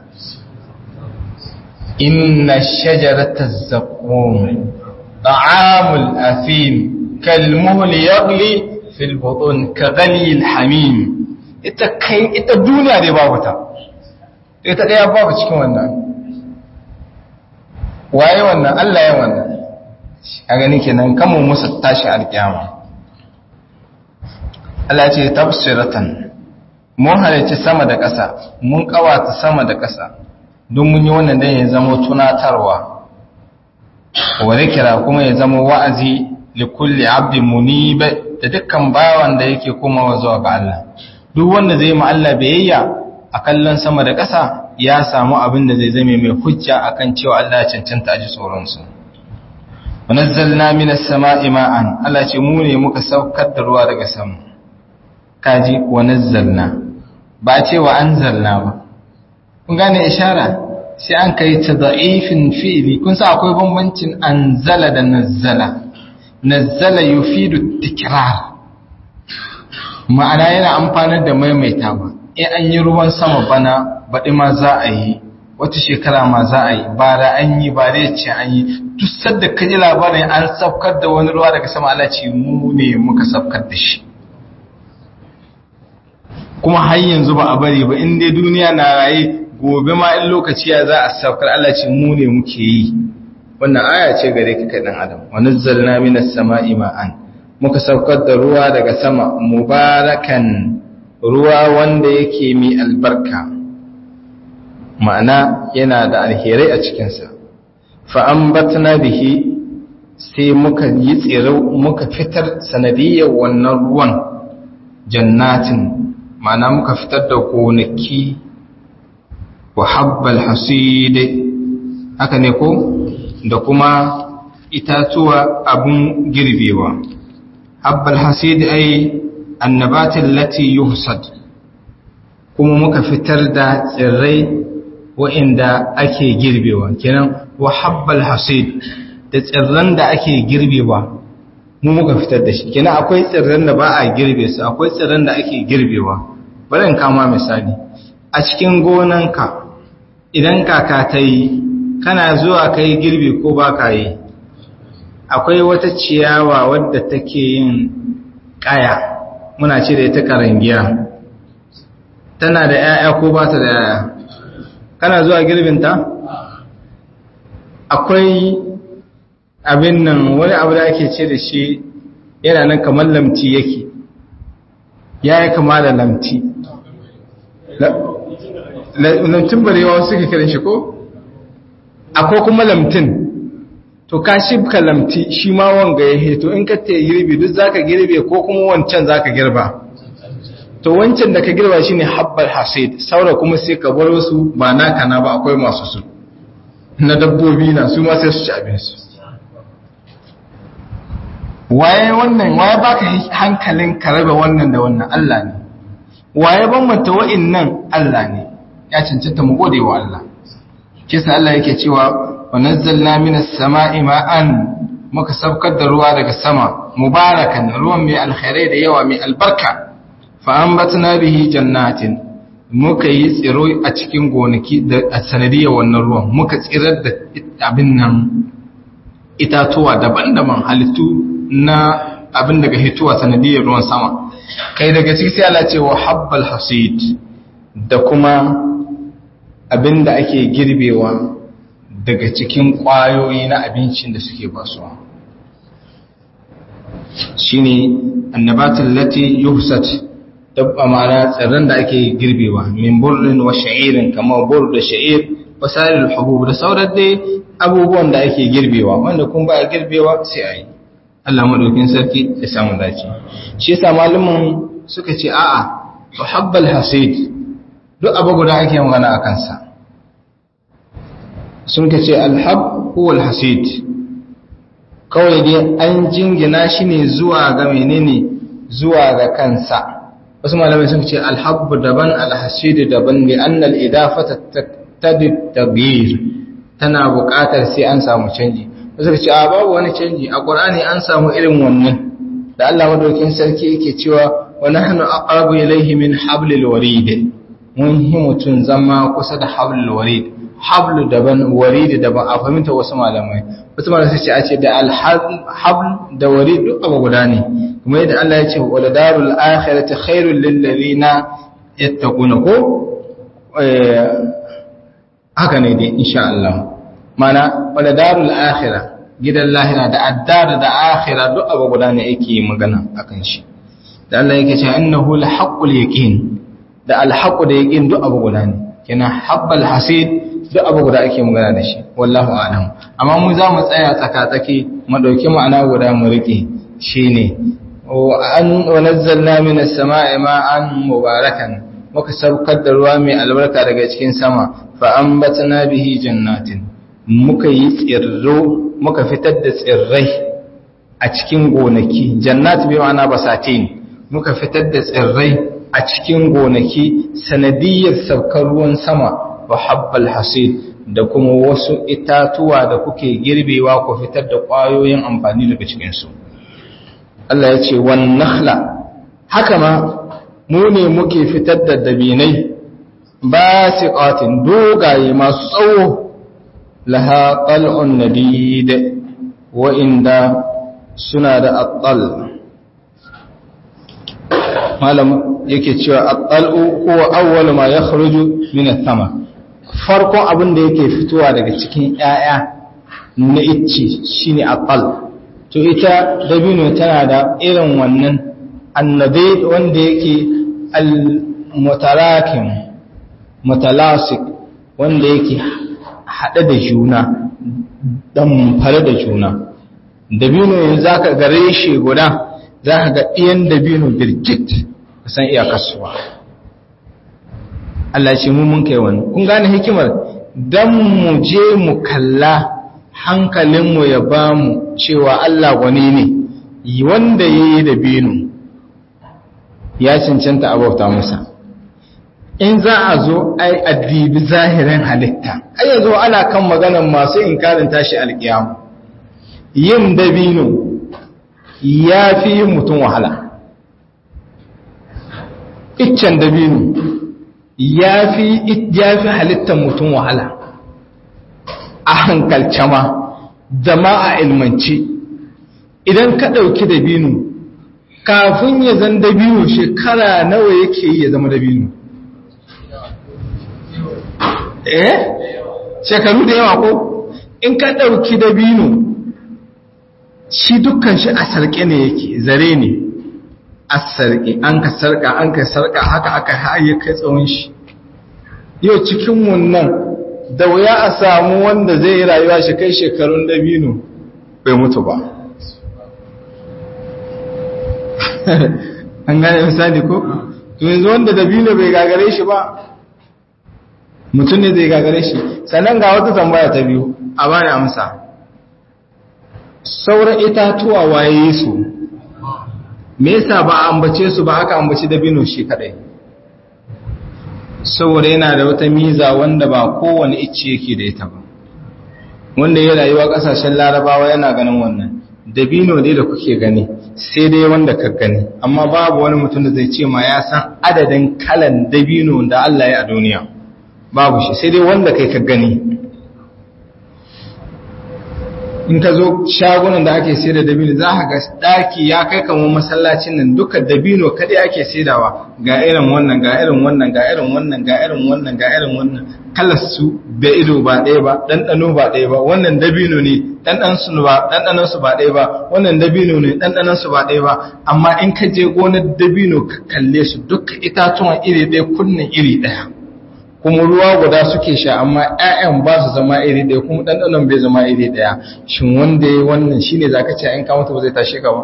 inna shajarata zaqqum ta'amul afim kalmuhl yaghli fil butun ka ghali hamim ita kai ita duniya dai babu ta ita daya babu cikin wannan waye wannan Allah ya wannan a gani kenan kamun musu tashi alkiyama Allah ce tafsiratan mun halarci sama da ƙasa mun kawata sama da ƙasa don mun yi wannan dan ya zama tunatarwa wa kira kuma ya zama wa'azi li kulli abdin munib da dukkan bawan da yake komawa zuwa ga Allah duk wanda zai ma Allah biyayya a kallon sama da ƙasa ya samu abin da zai zame mai hujja akan cewa Allah ya cancanta a ji tsoronsa. Wanazzalna minas sama'i ma'an, Allah ce mu ne muka saukar da ruwa daga sama. Kaji wanazzalna, ba ce wa anzalna ba. Kun gane ishara, sai an kai ta da'ifin fi'ili, kun sa akwai bambancin anzala da nazzala. Nazzala yufidu tikrar. ma'ana yana amfanar da maimaitawa in an yi ruwan sama bana baɗi ma za a yi wata shekara ma za a yi bara an yi ba zai ce an yi duk sadda ka ji labarin an saukar da wani ruwa daga sama Allah ce mu ne muka saukar da shi kuma har yanzu ba a bari ba in dai duniya na raye gobe ma in lokaci ya za a saukar Allah ce mu ne muke yi wannan aya ce gare ka kai dan adam wa nazzalna minas sama'i ma'an muka saukar da ruwa daga sama mubarakan ruwa wanda yake mai albarka ma'ana yana da alherai a cikinsa fa'ambatna bihi sai muka yi tsiro muka fitar sanadiyyar wannan ruwan jannatin ma'ana muka fitar da gonaki wa habbal haside haka ne ko da kuma itatuwa abun girbewa habbal haside ai annabatin lati yuhsad kuma muka fitar da tsirrai wa'inda ake girbewa kenan wa habbal hasid da tsirran da ake girbewa mu muka fitar da shi kenan akwai tsirran da ba a girbe su akwai tsirran da ake girbewa bari in kama misali a cikin gonanka idan kaka ta yi kana zuwa kai girbi ko ba ka yi akwai wata ciyawa wadda take yin kaya muna ce da ita karangiya tana da 'ya'ya ko ba ta da 'ya'ya kana zuwa girbinta akwai abin nan wani abu da ake ce da shi yana nan kamar lamti yake ya yi kama da lamti lamtin barewa suke kiran shi ko akwai kuma lamtin to ka shibka lamti shi ma wanga ya heto in ka te girbi duk zaka girbe ko kuma wancan zaka girba to wancan da ka girba shine habbal hasid saura kuma sai ka bar su ba naka na ba akwai masu su na dabbobi na su ma sai su ci abin su waye wannan waye baka hankalin ka raba wannan da wannan Allah ne waye bambanta wa'annan Allah ne ya cancanta mu gode wa Allah kisa Allah yake cewa wa nazzalna minas sama'i ma'an muka saukar da ruwa daga sama mubarakan ruwan mai alkhairai da yawa mai albarka fa ambatna bihi jannatin muka yi tsiro a cikin gonaki da a sanadiyar wannan ruwan muka tsirar da abin nan itatuwa daban-daban halittu na abin daga hituwa sanadiyar ruwan sama kai daga ciki sai Allah ce wa habbal hasid da kuma abin da ake girbewa daga cikin ƙwayoyi na abincin da suke basuwa shine annabatul lati yuhsat dabba ma'ana tsirran da ake girbewa min burrin wa sha'irin kamar bur da sha'ir wa salil hubub da sauran dai abubuwan da ake girbewa wanda kun ba a girbewa sai a yi Allah madaukin sarki ya samu dace shi yasa malamin suka ce a'a tuhabbal hasid duk abu guda ake magana a kansa sun ka ce alhab huwa alhasid kawai dai an jingina shi ne zuwa ga menene zuwa ga kansa wasu malamai sun ce alhabbu daban alhasidu daban ne annal idafata taqtadi taghyir tana buƙatar sai an samu canji wasu ce a babu wani canji a qur'ani an samu irin wannan da Allah madaukin sarki yake cewa wa nahnu aqrabu ilayhi min hablil warid mun hi mutun zama kusa da hablil warid hablu daban warid daban a fahimta wasu malamai wasu malamai sai a ce da alhabl da warid duk abu guda ne kuma yadda Allah ya ce wala darul akhirati khairul lil ladina yattaquna ko haka ne dai insha Allah mana wala darul akhirah gidan lahira da addar da akhirah duk abu guda ne yake magana akan shi da Allah yake cewa innahu la haqqul yaqin da al haqq da yaqin duk abu guda ne kina habbal hasid duk abu guda ake magana da shi wallahu a'lam amma mu za mu tsaya tsaka-tsaki mu dauki ma'ana guda mu rike shine wa nazzalna minas sama'i ma'an mubarakan muka saukar da ruwa mai albarka daga cikin sama fa ambatna bihi jannatin muka yi tsirro muka fitar da tsirrai a cikin gonaki jannat bi ma'ana basatin muka fitar da tsirrai a cikin gonaki sanadiyar saukar ruwan sama wa habbal hasid da kuma wasu itatuwa da kuke girbewa ku fitar da ƙwayoyin amfani daga cikinsu Allah ya ce wan nakhla haka ma mu ne muke fitar da dabinai basiqatin dogaye masu tsawo laha qal'un nadid wa inda suna da attal malam yake cewa at-tal'u huwa awwal ma yakhruju min ath-thama farkon abin da yake fitowa daga cikin ƴaƴa na icce shine at-tal to ita dabino tana da irin wannan annabi wanda yake al-mutarakim mutalasik wanda yake haɗe da juna ɗamfare da juna dabino yanzu za ka gare shi guda za ka ga ɗiyan dabino birgit kusan iya kasuwa Allah ce mun kai wani kun gane hikimar don mu je mu kalla hankalinmu ya ba mu cewa Allah gwani ne wanda ya yi dabino ya cancanta a bauta musa in za a zo ai addibi zahirin halitta ai yanzu ana kan maganan masu inkarin tashi alkiyama yin dabino ya fi yin mutum wahala iccen dabino ya fi halittar mutum wahala a hankalce ma da ma a ilmance idan ka ɗauki dabino kafin ya zan dabino shekara nawa yake yi ya zama dabino eh shekaru da yawa ko in ka ɗauki dabino shi dukkan shi a sarƙe ne yake zare ne a sarƙe an ka sarƙa an ka sarƙa haka aka haye kai tsawon shi yau cikin wannan da wuya a samu wanda zai yi rayuwa shi kai shekarun dabino bai mutu ba an gane misali ko to yanzu wanda dabino bai gagare shi ba mutum ne zai gagare shi sannan ga wata tambaya ta biyu a bani amsa sauran itatuwa waye su me yasa ba a ambace su ba aka ambaci dabino shi kadai saboda yana da wata miza wanda ba kowane icce yake da ita ba wanda ya rayuwa kasashen larabawa yana ganin wannan dabino dai da kuke gani sai dai wanda ka gani amma babu wani mutum da zai ce ma ya san adadin kalan dabino da Allah ya a duniya babu shi sai dai wanda kai ka gani in ka zo shagunan da ake sai da dabino za ka ga daki ya kai kamar masallacin nan duka dabino kadai ake saidawa ga irin wannan ga irin wannan ga irin wannan ga irin wannan ga irin wannan kalar su da ido ba ɗaya ba ɗanɗano ba ɗaya ba wannan dabino ne ɗanɗan su ba ɗanɗanon su ba ɗaya ba wannan dabino ne ɗanɗanon su ba ɗaya ba amma in ka je gonar dabino ka kalle su duka itatuwan iri ɗaya kunnen iri ɗaya kuma ruwa guda suke sha amma ƴaƴan ba su zama iri ɗaya kuma ɗanɗanon bai zama iri ɗaya shin wanda ya wannan shine zaka ce in ka mutu ba zai tashe ka ba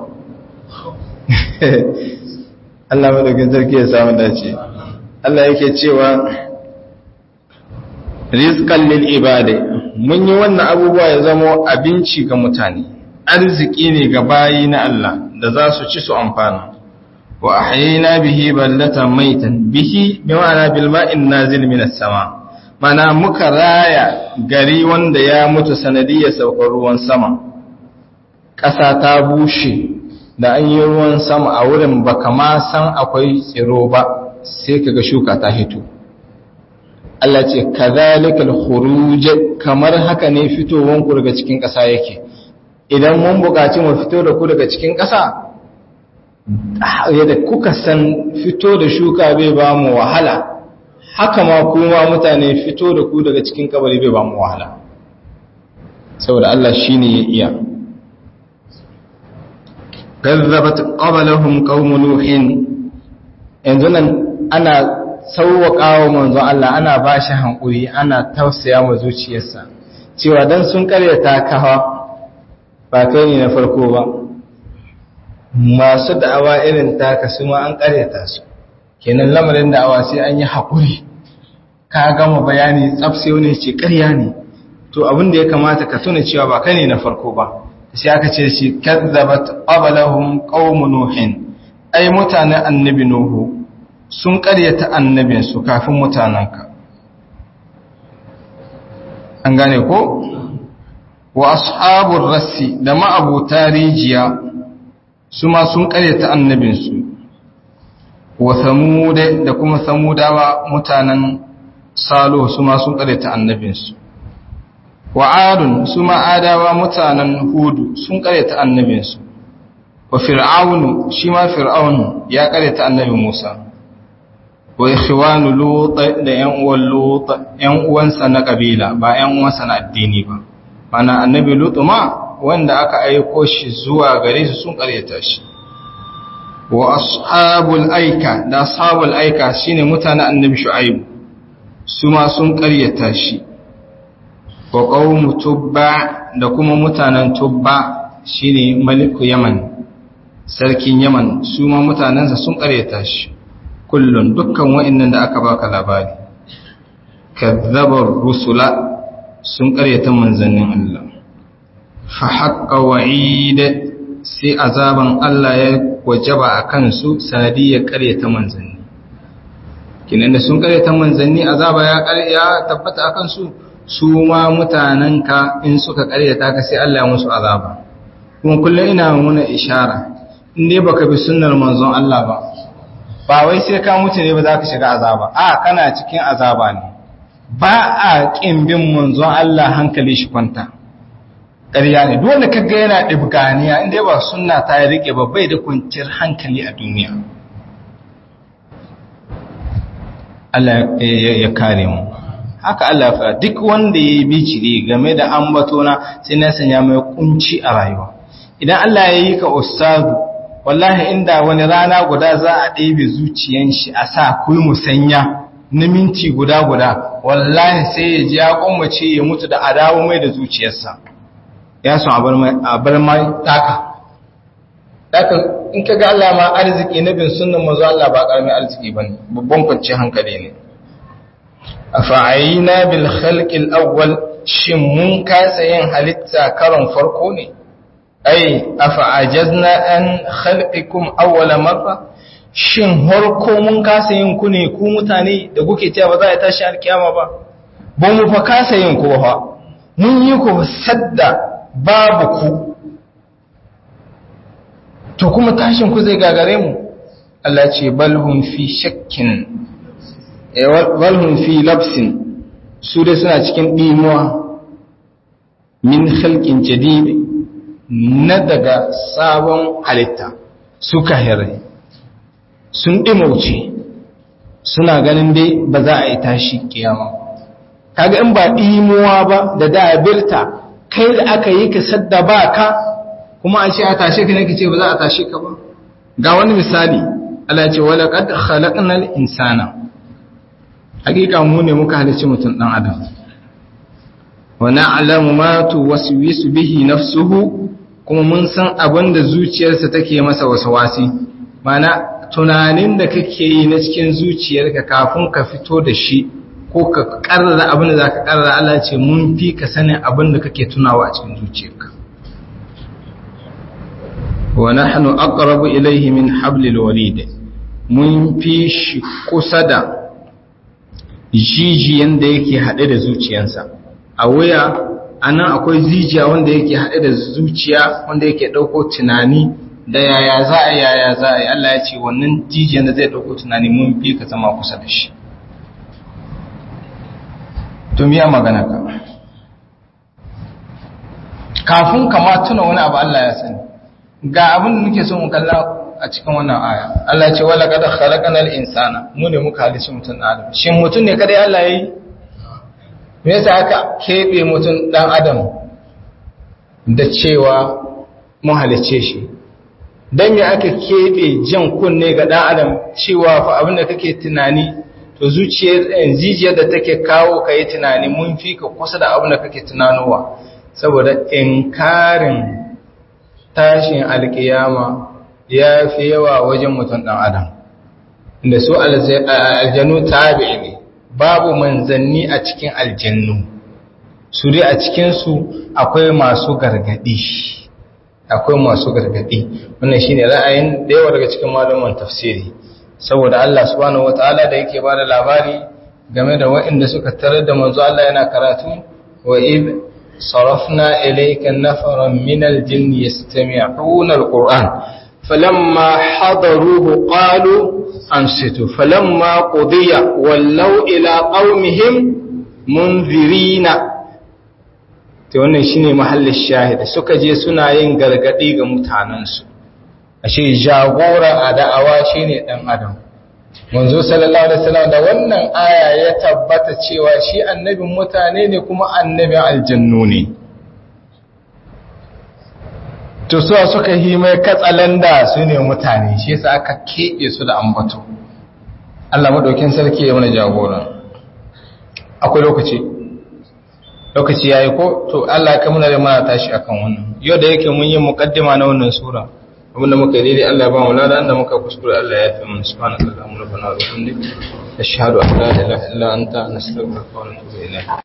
Allah madaukin sarki ya samu dace Allah yake cewa rizqan lil ibadi mun yi wannan abubuwa ya zama abinci ga mutane arziki ne ga bayi na Allah da za su ci su amfana wa ahyayna bihi ballatan maitan bihi bi ma'ana bil ma'in nazil minas sama mana muka raya gari wanda ya mutu sanadiyar saukar ruwan sama ƙasa ta bushe da an yi ruwan sama a wurin baka ma san akwai tsiro ba sai kaga shuka ta hito Allah ce kadhalikal khuruj kamar haka ne fitowan ku daga cikin ƙasa yake idan mun buƙaci mu fito da ku daga cikin ƙasa yadda kuka san fito da shuka bai ba mu wahala haka ma kuma mutane fito da ku daga cikin kabari bai ba mu wahala saboda Allah shine ya iya kazzabat qablahum qaum nuhin yanzu nan ana sauwaƙawa manzon Allah ana ba shi hankuri ana tausaya ma zuciyarsa cewa dan sun karyata kawa ba kai ne na farko ba masu da'awa irin taka su ma an karyata su kenan lamarin da'awa sai an yi haƙuri ka gama bayani tsafse wani ce ƙarya ne to abin da ya kamata ka tuna cewa ba kai ne na farko ba sai aka ce shi kazzabat qablahum qaum nuhin ai mutanen annabi nuhu sun ƙaryata annabin su kafin mutananka an gane ko wa ashabur rassi da ma'abuta rijiya su ma sun ƙaryata annabin su wa samuda da kuma samudawa mutanen salo su ma sun ƙaryata annabin su wa adun su ma'adawa mutanen hudu sun karyata annabinsu wa fir'aunu shi ma fir'aunu ya karyata annabin musa wa ikhwanu lut da yan uwan lut yan uwansa na kabila ba yan uwansa na addini ba mana annabi lut ma wanda aka aiko shi zuwa gare su sun karyata shi wa ashabul aika da ashabul aika shine mutanen annabi shu'aib su ma sun ƙaryata shi wa qaumu tubba da kuma mutanen tubba shine maliku yaman sarkin yaman su ma mutanensa sun ƙaryata shi kullun dukkan wa'annan da aka baka labari kadzabar rusula sun ƙaryata manzannin Allah fa haqqa wa'id sai azaban Allah ya wajaba akan su sanadiyar ƙaryata manzanni kinan da sun ƙaryata manzanni azaba ya ya tabbata akan su su ma mutanenka in suka ƙaryata ka sai Allah ya musu azaba kuma kullum ina muna ishara in dai baka bi sunnar manzon Allah ba ba wai sai ka mutu ne ba za ka shiga azaba a kana cikin azaba ne ba a ƙin bin manzon Allah hankali shi kwanta ƙarya ne duk wanda kaga yana ɗibganiya inda ba sunna ta ya rike ba bai da kwanciyar hankali a duniya Allah ya kare mu haka Allah ya fara duk wanda ya yi biciri game da ambatona sai na sanya mai kunci a rayuwa idan Allah ya yi ka ustazu wallahi inda wani rana guda za a ɗebe zuciyan shi a sa kuyi musanya na minti guda guda wallahi sai ya ji ya kwammace ya mutu da adawo mai da zuciyarsa ya son a bar mai taka taka in ka ga Allah ma arziki na bin sunan mazu Allah ba karamin arziki ba ne babban kwanci hankali ne a fa'ayina bil khalqil awwal shin mun kasa yin halitta karon farko ne ai afa'ajazna an khalqikum awwala marra shin harko mun kasa yin ku ne ku mutane da kuke cewa ba za a tashi alkiyama ba ba mu fa kasa yin ku ba mun yi ku sadda babu ku to kuma tashin ku zai gagare mu Allah ce balhum fi shakkin balhum fi labsin su dai suna cikin dimuwa min khalqin jadid na daga sabon halitta suka hire sun ɗimauce suna ganin dai ba za a yi tashi kiyama kaga in ba ɗimuwa ba da dabirta kai da aka yi ka sadda ba ka kuma a ce a tashe ka ne ka ce ba za a tashe ka ba ga wani misali Allah ce wala qad khalaqnal insana hakika mu ne muka halicci mutum dan adam wa na'lamu ma tuwaswisu bihi nafsuhu kuma mun san abin da zuciyarsa take masa wasawasi mana tunanin da kake yi na cikin zuciyarka kafin ka fito da shi ko ka karrara abin da za ka karrara Allah ce mun fi ka sanin abin da kake tunawa a cikin zuciyarka wa nahnu aqrabu ilayhi min hablil warid mun fi shi kusa da jijiyan da yake haɗe da zuciyarsa a wuya anan akwai zijiya wanda yake haɗe da zuciya wanda yake ɗauko tunani da yaya za a yaya za a yi Allah ya ce wannan jijiyan da zai ɗauko tunani mun fi ka zama kusa da shi to miya magana ka kafin kama tuna wani abu Allah ya sani ga abin da nake so mu kalla a cikin wannan aya Allah ya ce wala qad khalaqnal insana mu ne muka halice mutum adam shin mutum ne kada Allah yayi me yasa aka kebe mutum dan adam da cewa mun halice shi dan me aka kebe jan kunne ga dan adam cewa fa abin da kake tunani to zuciyar jijiyar da take kawo ka yi tunani mun fi ka kusa da abin da kake tunanowa saboda inkarin tashin alkiyama ya fi yawa wajen mutum ɗan adam da su aljanu tabi'i ne babu manzanni a cikin aljannu su dai a cikinsu akwai masu gargadi akwai masu gargadi wannan shine ra'ayin da yawa daga cikin malaman tafsiri saboda Allah subhanahu wataala da yake bada labari game da waɗanda suka tarar da manzo Allah yana karatu wa id sarafna ilayka nafaran min aljinn yastami'una alquran falamma hadaruhu qalu ansitu falamma qudiya wallaw ila qaumihim munzirina to wannan shine mahallin shahida suka je suna yin gargadi ga mutanansu ashe jagora a da'awa shine dan adam manzo sallallahu alaihi wasallam da wannan aya ya tabbata cewa shi annabin mutane ne kuma annabin aljannu ne to su suka yi mai katsalanda su ne mutane shi yasa aka kebe su da ambato Allah madaukin sarki ya mana jagora akwai lokaci lokaci yayi ko to Allah ya kamuna da mana tashi akan wannan yau da yake mun yi muqaddima na wannan sura abinda muka yi daidai Allah ya ba mu lada da muka kuskure Allah ya yafe mana subhanallahi wa bihamdihi ashhadu an la ilaha illa anta nastaghfiruka wa natubu ilayk